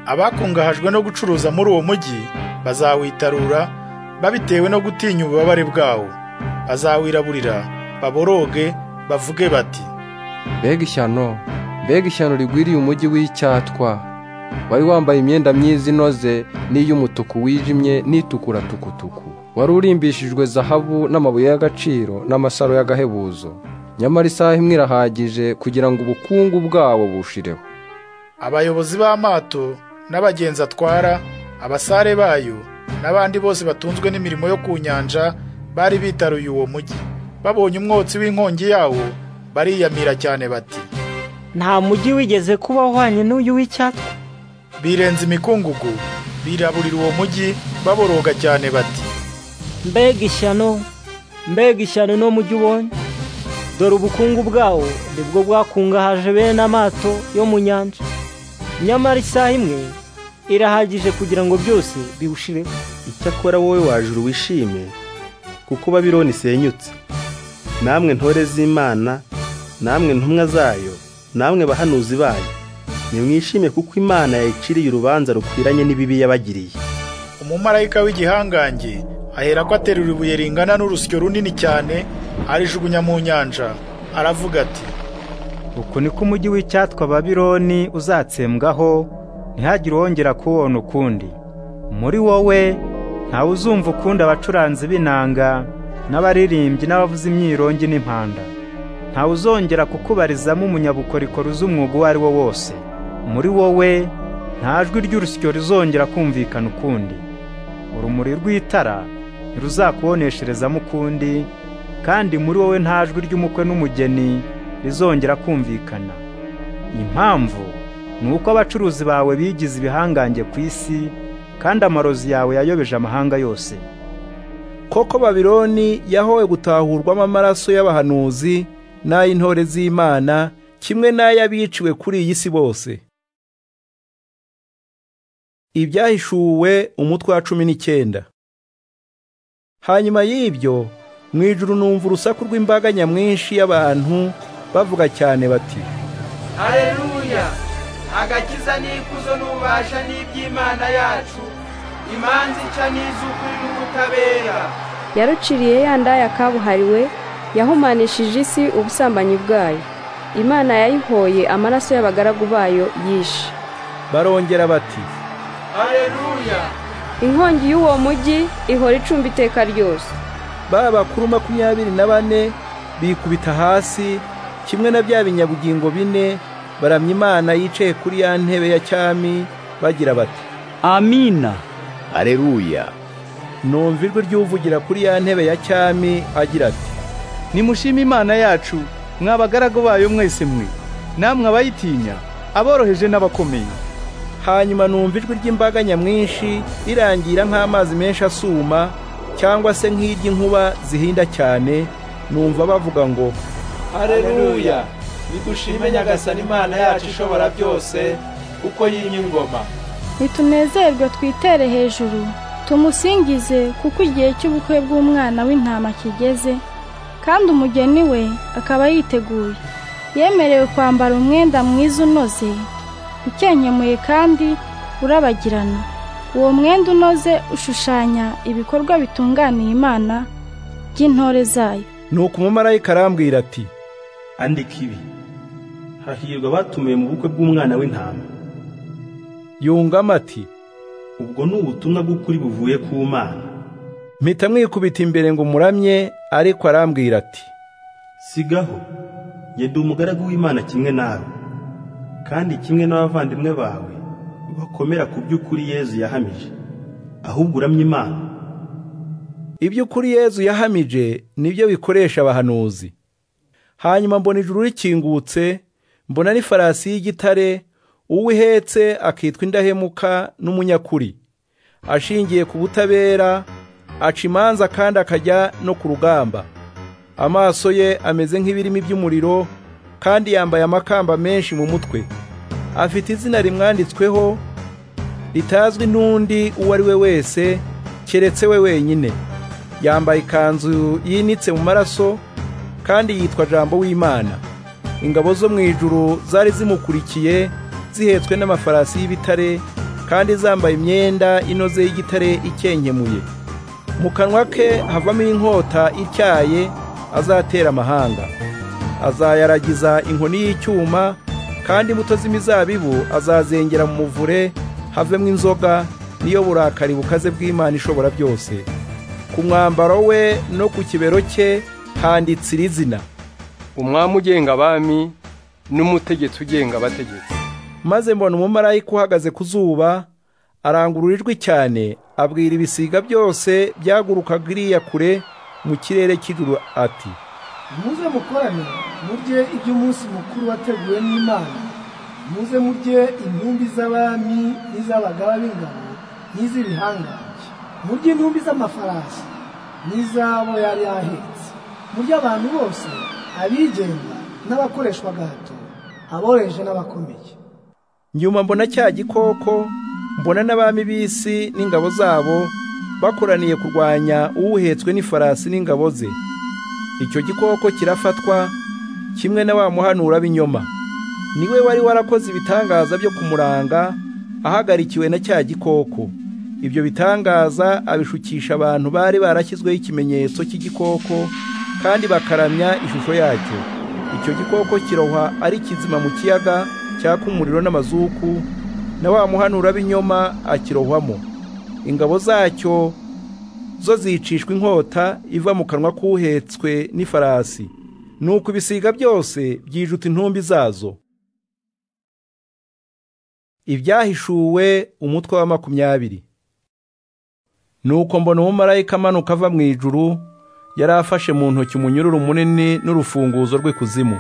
abakungahajwe no gucuruza muri uwo mujyi bazawitarura babitewe no gutinya ububabare bwawo bazawiraburira baboroge bavuge bati mbega ishyano mbega ishyano rigwiriye umujyi w'icyatwa wari wambaye imyenda myiza inoze n'iy'umutuku wijimye n'itukura tukutuku wari urimbishijwe zahabu n'amabuye y'agaciro n'amasaro y'agahebuzo nyamara isaha imwe irahagije kugira ngo ubukungu bwawo bushireho abayobozi b'amato n'abagenzi atwara abasare bayo n'abandi bose batunzwe n'imirimo yo ku nyanja bari bitaruye uwo mujyi babonye umwotsi w'inkongi yawo bariyamira cyane bati nta mujyi wigeze kuba uhwanye n'uyu w'icyatwa birenze imikungugu biraburira uwo mujyi baboroga cyane bati mbega ishyano mbega ishyano no mujyi ubonye dore ubukungu bwawo nibwo bwakungahaje bene amato yo mu nyanja nyamara isaha imwe irahagije kugira ngo byose biwushireho icyakora wowe wajuru wishime kuko babironi isenyutse namwe ntore z'imana namwe ntumwa zayo namwe bahanuzi bayo nimwishime kuko imana yayiciriye urubanza rukwiranye n'ibibi yabagiriye umumarayika w'igihangange aherako aterura ibuye ringana n'urusyo runini cyane arijugunya mu nyanja aravuga ati uku niko umujyi w'icyatwa babironi uzatsembwaho ntihagire uwongera kuwubona ukundi muri wowe ntawe uzumva ukundi abacuranzi b'inanga n'abaririmbyi n'abavuza imyirongi n'impanda ntawe uzongera kukubarizamo umunyabukorikori uzi umwuga uwo ari wo wose muri wowe nta jwi ry'urusyo rizongera kumvikana ukundi urumuri rw'itara ntiruzakubonesherezamo ukundi kandi muri wowe nta jwi ry'umukwe n'umugeni rizongera kumvikana impamvu ni uko abacuruzi bawe bigize ibihangange ku isi kandi amarozi yawe yayobeje amahanga yose koko babironi yahowe gutahurwamo amaraso y'abahanuzi n'ay'intore z'imana kimwe n'ay'abiciwe kuri iyi si bose ibyahishuwe umutwe wa cumi n'icyenda hanyuma y'ibyo mu ijuru numva urusaku rw'imbaga nyamwinshi y'abantu bavuga cyane bati hareruya agakiza n'ikuzo n'ububasha n'iby'imana yacu imanza ica n'iz'ukuri n'ubutabera yaruciriye ya ndaya kabuhariwe yahumanishije isi ubusambanyi bwayo imana yayihoye amaraso y'abagaragu bayo yishe barongera bati hareruya inkongi y'uwo mujyi ihora icumba iteka ryose ba bakuru makumyabiri na bane bikubita hasi kimwe na bya binyabugingo bine baramya imana yicaye kuri ya ntebe ya cyami bagira bati amina aleluya numva ijwi ry'uvugira kuri ya ntebe ya cyami agira ati nimushime imana yacu mwabagaragu bayo mwese mwe namwe abayitinya aboroheje n'abakomeye hanyuma numva ijwi ry'imbaga nyamwinshi rirangira nk'amazi menshi asuma cyangwa se nk'iry'inkuba zihinda cyane numva bavuga ngo hareruya bidushime nyagasani imana yacu ishobora byose kuko yimye ingoma ntitunezerwe twitere hejuru tumusingize kuko igihe cy'ubukwe bw'umwana w'intama kigeze kandi umugeni we akaba yiteguye yemerewe kwambara umwenda mwiza unoze ukenkemuye kandi urabagirana uwo mwenda unoze ushushanya ibikorwa bitunganiye imana by'intore zayo nuko umumarayika arambwira ati andika ibi hahirwa abatumiwe mu bukwe bw'umwana w'intama yungamo ati ubwo ni ubutumwa bw'ukuri buvuye ku mana mpita mwikubita imbere ngo umuramye ariko arambwira ati sigaho ndi umugaragu w'imana kimwe nawe kandi kimwe n'abavandimwe bawe bakomera ku by'ukuri yezu yahamije ahubwo uramye imana iby'ukuri yezu yahamije nibyo bikoresha abahanuzi hanyuma mbona ijuru rikingutse mbona n'ifarasi y'igitare uwo ihetse akitwa indahemuka n'umunyakuri ashingiye ku butabera aca imanza kandi akajya no ku rugamba amaso ye ameze nk'ibirimi by'umuriro kandi yambaye amakamba menshi mu mutwe afite izina rimwanditsweho ritazwi n'undi uwo ari we wese keretse we wenyine yambaye ikanzu yinitse mu maraso kandi yitwa jambo w'imana ingabo zo mu ijuru zari zimukurikiye zihetswe n'amafarasi y'ibitare kandi zambaye imyenda inoze y'igitare ikenkemuye mu kanwa ke havamo inkota ityaye azatera amahanga azayaragiza inkoni y'icyuma kandi imbuto z'imizabibu azazengera mu muvure havemo inzoga niyo burakari bukaze bw'imana ishobora byose ku mwambaro we no ku kibero cye handitse iri zina umwami ugenga abami n'umutegetsi ugenga abategetsi maze mbona umumarayika uhagaze ku zuba arangurura ijwi cyane abwira ibisiga byose byagurukaga iriya kure mu kirere cy'ijuru ati muze mukorane murye iby'umunsi mukuru wateguwe n'imana muze murye intumbi z'abami n'iz'abagaba b'ingabo n'iz'ibihangange murye intumbi z'amafarasi n'iz'abo yari ahetse murye abantu bose abigenga n'abakoreshwa gahato aboroheje n'abakomeye nyuma mbona cya gikoko mbona n'abami b'isi n'ingabo zabo bakoraniye kurwanya uwuhetswe n'ifarasi n'ingabo ze icyo gikoko kirafatwa kimwe na wa muhanura b'inyoma niwe wari warakoze ibitangaza byo kumuranga ahagarikiwe na cya gikoko Ibyo bitangaza abishukisha abantu bari barashyizweho ikimenyetso cy'igikoko kandi bakaramya ishusho yacyo. Icyo gikoko kirohwa ari kizima mu kiyaga cyaka umuriro n'amazuku na wa muhanura b'inyoma akirohwamo. Ingabo zacyo zo zicishwa inkota iva mu kanwa k'uhetswe n'ifarasi. Nuko ibisiga byose byijuta intumbi zazo. ibyahishuwe umutwe wa makumyabiri nuko mbona umumarayika amanuka ava mu ijuru yari afashe mu ntoki umunyururu munini n'urufunguzo rw'ikuzimu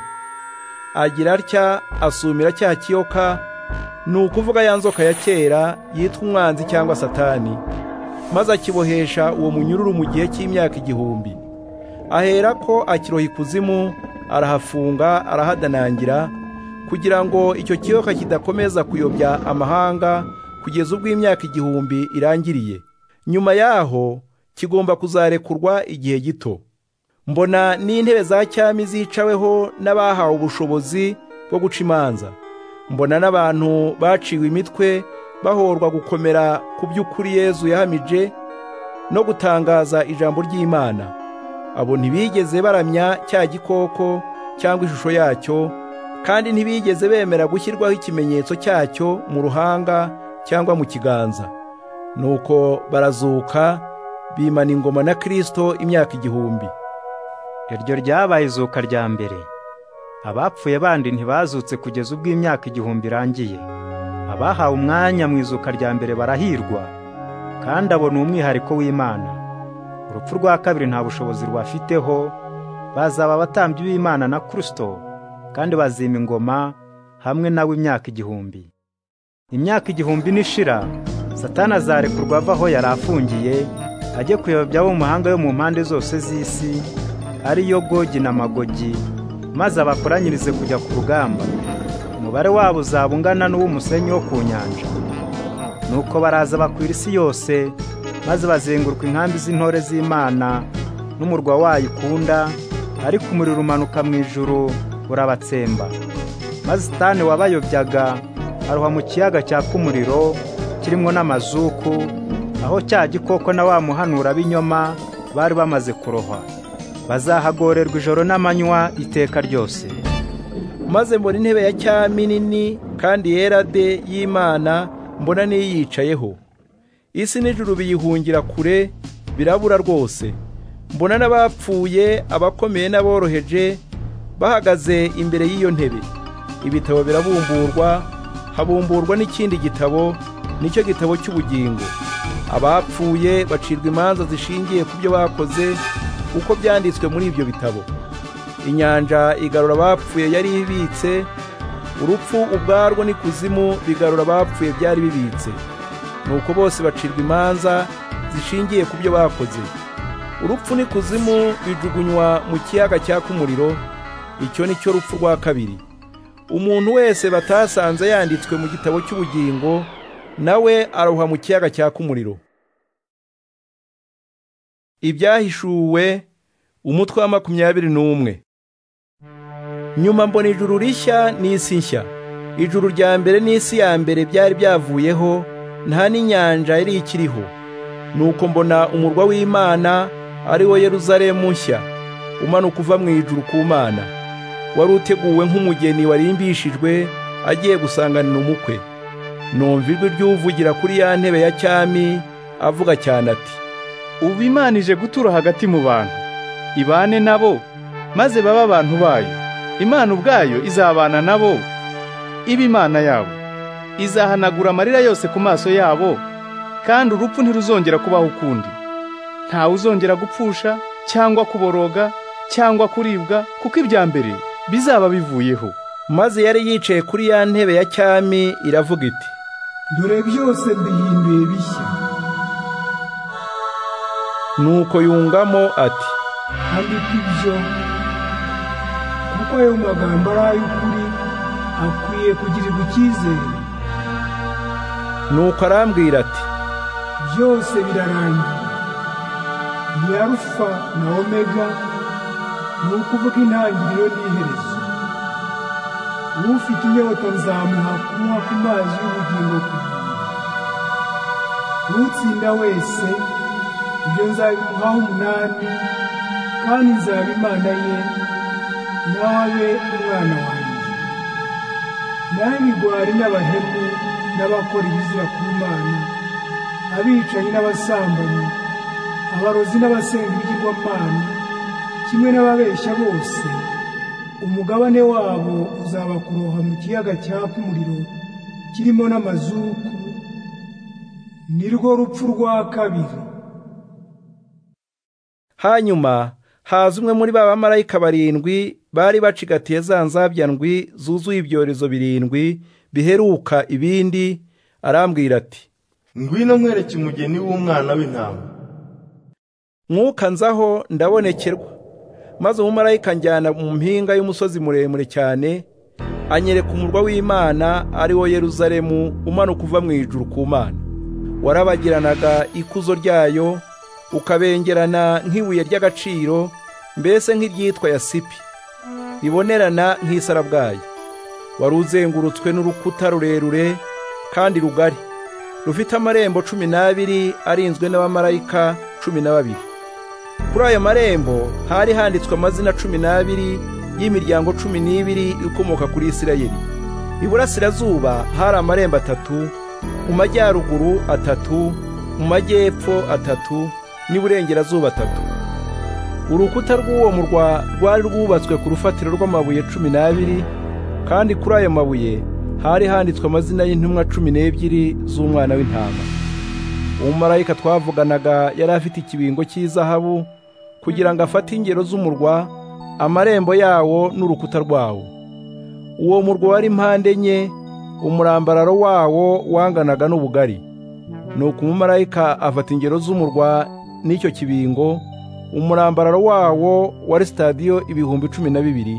agira atya asumira cya kiyoka ni ukuvuga ya nzoka ya kera yitwa umwanzi cyangwa satani maze akibohesha uwo munyururu mu gihe cy'imyaka igihumbi ahera ko akiroha ikuzimu arahafunga arahadanangira kugira ngo icyo kiyoka kidakomeza kuyobya amahanga kugeza ubwo imyaka igihumbi irangiriye nyuma yaho kigomba kuzarekurwa igihe gito mbona n'intebe za cyami zicaweho n'abahawe ubushobozi bwo guca imanza mbona n'abantu baciwe imitwe bahorwa gukomera ku by'ukuri yezu yahamije no gutangaza ijambo ry'imana abo ntibigeze baramya cya gikoko cyangwa ishusho yacyo kandi ntibigeze bemera gushyirwaho ikimenyetso cyacyo mu ruhanga cyangwa mu kiganza nuko barazuka bimana ingoma na kirisito imyaka igihumbi iryo ryabaye izuka rya mbere abapfuye bandi ntibazutse kugeza ubwo imyaka igihumbi irangiye abahawe umwanya mu izuka rya mbere barahirwa kandi abona umwihariko w'imana urupfu rwa kabiri nta bushobozi rubafiteho bazaba abatambyi b'imana na kirisito kandi bazima ingoma hamwe nawe imyaka igihumbi imyaka igihumbi nishira satana azarekurwa ava aho yari afungiye ajye kuyobya abo mu mahanga yo mu mpande zose z'isi ariyo gogi na magogi maze abakoranyirize kujya ku rugamba umubare wabo uzaba ungana n'uw'umusenyi wo ku nyanja nuko baraza bakwira isi yose maze bazenguruka inkambi z'intore z'imana n'umurwa wayo ikunda ariko umuriro umanuka mu ijuru urabatsemba maze sitani wabayobyaga aruha mu kiyaga cyaka umuriro kirimo n'amazuku aho cya gikoko na wa muhanura b'inyoma bari bamaze kurohwa bazahagorerwa ijoro n'amanywa iteka ryose maze mbona intebe ya cyami nini kandi yera de y'imana mbona n'iyicayeho isi n'ijuru biyihungira kure birabura rwose mbona n'abapfuye abakomeye n'aboroheje bahagaze imbere y'iyo ntebe ibitabo birabumburwa habumburwa n'ikindi gitabo nicyo gitabo cy'ubugingo abapfuye bacirwa imanza zishingiye ku byo bakoze uko byanditswe muri ibyo bitabo inyanja igarura abapfuye yari ibitse urupfu ubwarwo n'ikuzimu bigarura abapfuye byari bibitse ni uko bose bacirwa imanza zishingiye ku byo bakoze urupfu n'ikuzimu bijugunywa mu kiyaga cyaka umuriro icyo ni cyo rupfu rwa kabiri umuntu wese batasanze yanditswe mu gitabo cy'ubugingo nawe aroha mu kiyaga cyaka umuriro ibyahishuwe umutwe wa makumyabiri n'umwe nyuma mbona ijuru rishya n'isi nshya ijuru rya mbere n'isi ya mbere byari byavuyeho nta n'inyanja yari ikiriho nuko mbona umurwa w'imana ari wo yeruzalemu nshya umanuka uva mu ijuru ku mana wari uteguwe nk'umugeni warimbishijwe agiye gusanganira umukwe numva ijwi ry'uvugira kuri ya ntebe ya cyami avuga cyane ati ubu imana ije gutura hagati mu bantu ibane nabo maze babe abantu bayo imana ubwayo izabana nabo iba imana yabo izahanagura amarira yose ku maso yabo kandi urupfu ntiruzongera kubaho ukundi ntawe uzongera gupfusha cyangwa kuboroga cyangwa kuribwa kuko ibya mbere bizaba bivuyeho maze yari yicaye kuri ya ntebe ya cyami iravuga iti dore byose mbihinduye bishya nuko yungamo ati andika ibyo kuko ayo magambo ari ay'ukuri akwiye kugirirwa icyizere nuko arambwira ati byose birarangiye ni arufa na omega ni ukuvuga intangiriro n'iherezo ufite inyota nzamuha kunywa ku mazi y'ubugingo ku n'utsinda wese ibyo nzabimuhaho umunani kandi nzaba imana ye nawe abe umwana wanjye n'ab'ibigwari n'abahemu n'abakora ibizira ku mana abicanyi n'abasambanyi abarozi n'abasenga ibigirwamana kimwe n'ababeshya bose umugabane wabo uzaba kuroha mu kiyaga cyaka umuriro kirimo n'amazuku nirwo rupfu rwa kabiri hanyuma haza umwe muri ba bamarayika barindwi bari bacigatiye za nzabyandwi zuzuye ibyorezo birindwi biheruka ibindi arambwira ati ngwino nkwereke umugeni w'umwana w'intama mwuka nzaho ndabonekerwa maze umumarayika njyana mu mpinga y'umusozi muremure cyane anyereka umurwa w'imana ari wo yeruzalemu umanuka uva mu ijuru ku mana warabagiranaga ikuzo ryayo ukabengerana nk'ibuye ry'agaciro mbese nk'iryitwa yasipi ribonerana nk'isarabwayi wari uzengurutswe n'urukuta rurerure kandi rugari rufite amarembo cumi n'abiri arinzwe n'abamarayika cumi na babiri kuri ayo marembo hari handitswe amazina cumi n'abiri y'imiryango cumi n'ibiri ikomoka kuri isirayeli iburasirazuba hari amarembo atatu mu majyaruguru atatu mu majyepfo atatu n'iburengerazuba atatu urukuta rw'uwo murwa rwari rwubatswe ku rufatiro rw'amabuye cumi n'abiri kandi kuri ayo mabuye hari handitswe amazina y'intumwa cumi n'ebyiri z'umwana w'intama umumarayika twavuganaga yari afite ikibingo cy'izahabu kugira ngo afate ingero z'umurwa amarembo yawo n'urukuta rwawo uwo murwa wari impande enye umurambararo wawo wanganaga n'ubugari nuko umumarayika afata ingero z'umurwa n'icyo kibingo umurambararo wawo wari sitadiyo ibihumbi cumi na bibiri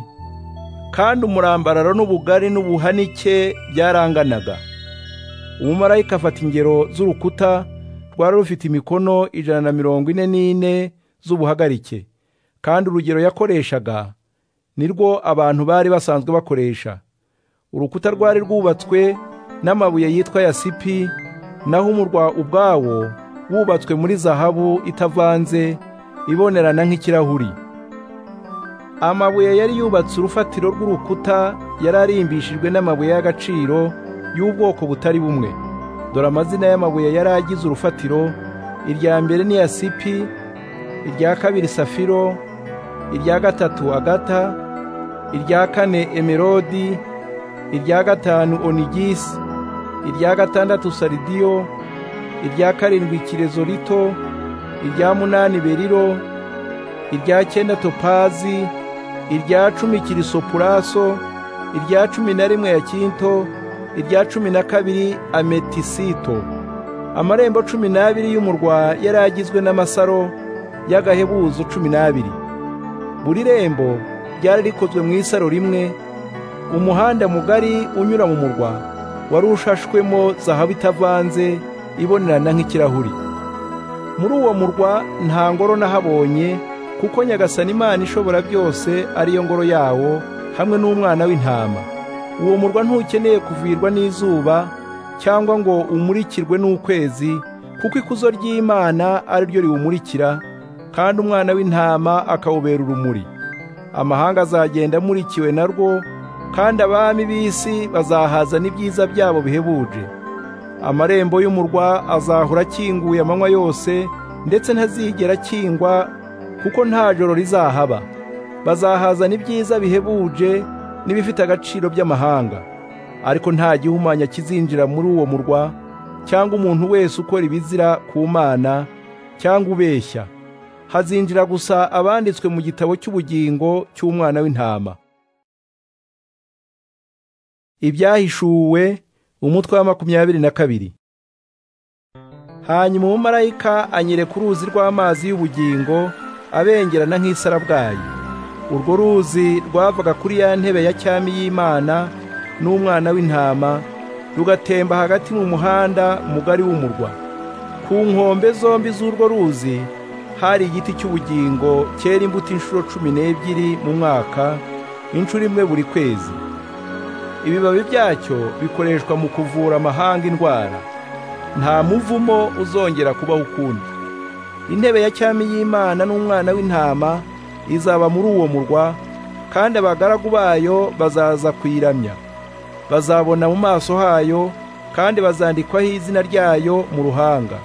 kandi umurambararo n'ubugari n'ubuhanike byaranganaga umumarayika afata ingero z'urukuta rwari rufite imikono ijana na mirongo ine n'ine z'ubuhagarike kandi urugero yakoreshaga nirwo abantu bari basanzwe bakoresha urukuta rwari rwubatswe n'amabuye yitwa yasipi naho umurwa ubwawo wubatswe muri zahabu itavanze ibonerana nk'ikirahuri amabuye yari yubatse urufatiro rw'urukuta yari arimbishijwe n'amabuye y'agaciro y'ubwoko butari bumwe dore amazina y'amabuye yari agize urufatiro irya mbere ni yasipi irya kabiri safiro irya gatatu agata irya kane emerodi irya gatanu onigisi irya gatandatu saridiyo irya karindwi kirezorito irya munani beriro irya cyenda topazi irya cumi kirisopuraso irya cumi na rimwe yakinto irya cumi na kabiri ametisito amarembo cumi n'abiri y'umurwa yari agizwe n'amasaro y'agahebuzo cumi n'abiri buri rembo ryari rikozwe mu isaro rimwe umuhanda mugari unyura mu murwa wari ushashwemo zahabu itavanze ibonerana nk'ikirahuri muri uwo murwa nta ngoro nahabonye kuko nyagasani imana ishobora byose ariyo ngoro yawo hamwe n'umwana w'intama uwo murwa ntukeneye kuvirwa n'izuba cyangwa ngo umurikirwe n'ukwezi kuko ikuzo ry'imana ari ryo riwumurikira kandi umwana w'intama akawubera urumuri amahanga azagenda amurikiwe narwo kandi abami b'isi bazahaza n'ibyiza byabo bihebuje amarembo y'umurwa azahora akinguye amanywa yose ndetse ntazigera akingwa kuko nta joro rizahaba bazahazana ibyiza bihebuje n'ibifite agaciro by'amahanga ariko nta gihumanya kizinjira muri uwo murwa cyangwa umuntu wese ukora ibizira ku mana cyangwa ubeshya hazinjira gusa abanditswe mu gitabo cy'ubugingo cy'umwana w'intama ibyahishuwe umutwe wa makumyabiri na kabiri hanyuma umumarayika anyereka uruzi rw'amazi y'ubugingo abengerana nk'isarabwayi urwo ruzi rwavaga kuri ya ntebe ya cyami y'imana n'umwana w'intama rugatemba hagati mu muhanda mugari w'umurwa ku nkombe zombi z'urwo ruzi hari igiti cy'ubugingo cyera imbuto inshuro cumi n'ebyiri mu mwaka inshuro imwe buri kwezi ibibabi byacyo bikoreshwa mu kuvura amahanga indwara nta muvumo uzongera kubaho ukundi intebe ya cyami y'imana n'umwana w'intama izaba muri uwo murwa kandi abagaragu bayo bazaza kuyiramya bazabona mu maso hayo kandi bazandikwaho izina ryayo mu ruhanga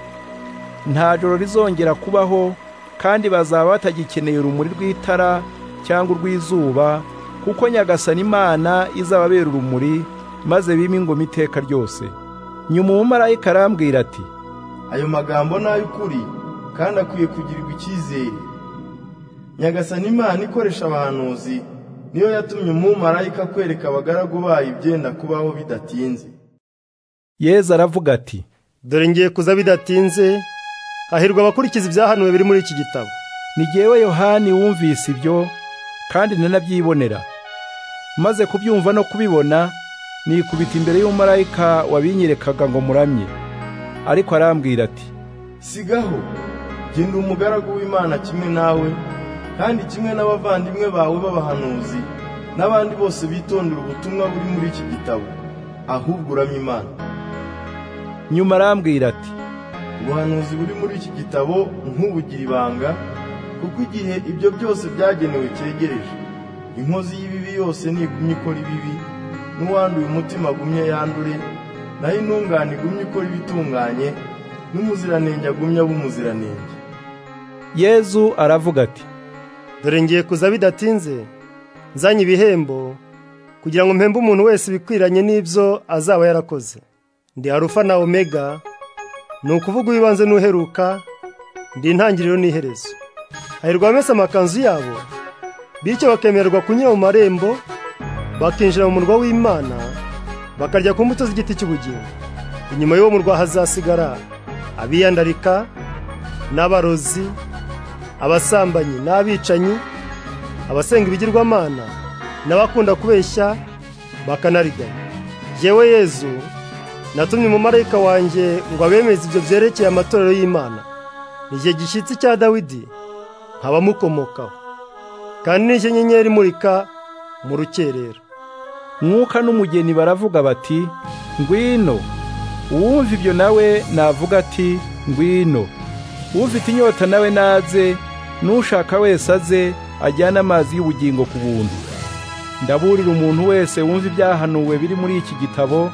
nta joro rizongera kubaho kandi bazaba batagikeneye urumuri rw'itara cyangwa urw'izuba kuko nyagasani imana izababera urumuri maze bime ingoma iteka ryose nyuma umumarayika arambwira ati ayo magambo ni ay'ukuri kandi akwiye kugirirwa icyizere nyagasani imana ikoresha abahanuzi niyo yatumye umumarayika kwereka abagaragu bayo ibyenda kubaho bidatinze yezu aravuga ati dore ngiye kuza bidatinze hahirwa abakurikiza ibyahanuwe biri muri iki gitabo ni jyewe yohani wumvise ibyo kandi nanabyibonera maze kubyumva no kubibona nikubita imbere y'umumarayika wabinyerekaga ngo muramye ariko arambwira ati sigaho genda umugaragu w'imana kimwe nawe kandi kimwe n'abavandimwe bawe b'abahanuzi n'abandi bose bitondera ubutumwa buri muri iki gitabo ahubwo uramye imana nyuma arambwira ati ubuhanuzi buri muri iki gitabo nk'ubugira ibanga kuko igihe ibyo byose byagenewe cyegereje inkozi y'ibibi yose nigumye ikora ibibi n'uwanduye umutima agumye yandure naho intungane igumye ikora ibitunganye n'umuziranenge agumye aba umuziranenge yezu aravuga ati dore ngiye kuza bidatinze nzanye ibihembo kugira ngo mpembe umuntu wese ibikwiranye n'ibyo azaba yarakoze ndi arufa na omega ni ukuvuga uwibanze n'uheruka ndi intangiriro n'iherezo hahirwa bamesa amakanzu yabo bityo bakemererwa kunyura mu marembo bakinjira mu murwa w'imana bakarya ku mbuto z'igiti cy'ubugingo inyuma y'uwo murwa hazasigara abiyandarika n'abarozi abasambanyi n'abicanyi abasenga ibigirwamana n'abakunda kubeshya bakanariganya yewe yezu natumye umumarayika wanjye ngo abemeze ibyo byerekeye amatorero y'imana ni igihe gishyitsi cya dawidi abamukomokaho kandi n'icyo nyenyeri imurika mu rukerera mwuka n'umugeni baravuga bati ngwino uwumva ibyo nawe navuga ati ngwino ufite inyota nawe naze n'ushaka wese aze ajyane amazi y'ubugingo ku buntu ndaburira umuntu wese wumva ibyahanuwe biri muri iki gitabo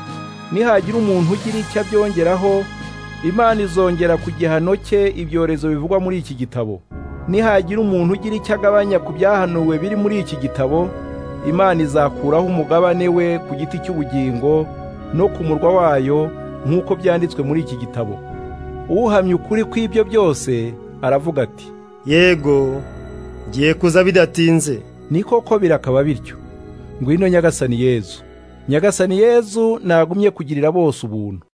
nihagira umuntu ugira icyo abyongeraho imana izongera ku gihano cye ibyorezo bivugwa muri iki gitabo nihagira umuntu ugira icyo agabanya ku byahanuwe biri muri iki gitabo imana izakuraho umugabane we ku giti cy'ubugingo no ku murwa wayo nk'uko byanditswe muri iki gitabo uhamya ukuri kw'ibyo byose aravuga ati yego ngiye kuza bidatinze ni koko birakaba bityo ngwino nyagasani yezu nyagasani yezu nagumye kugirira bose ubuntu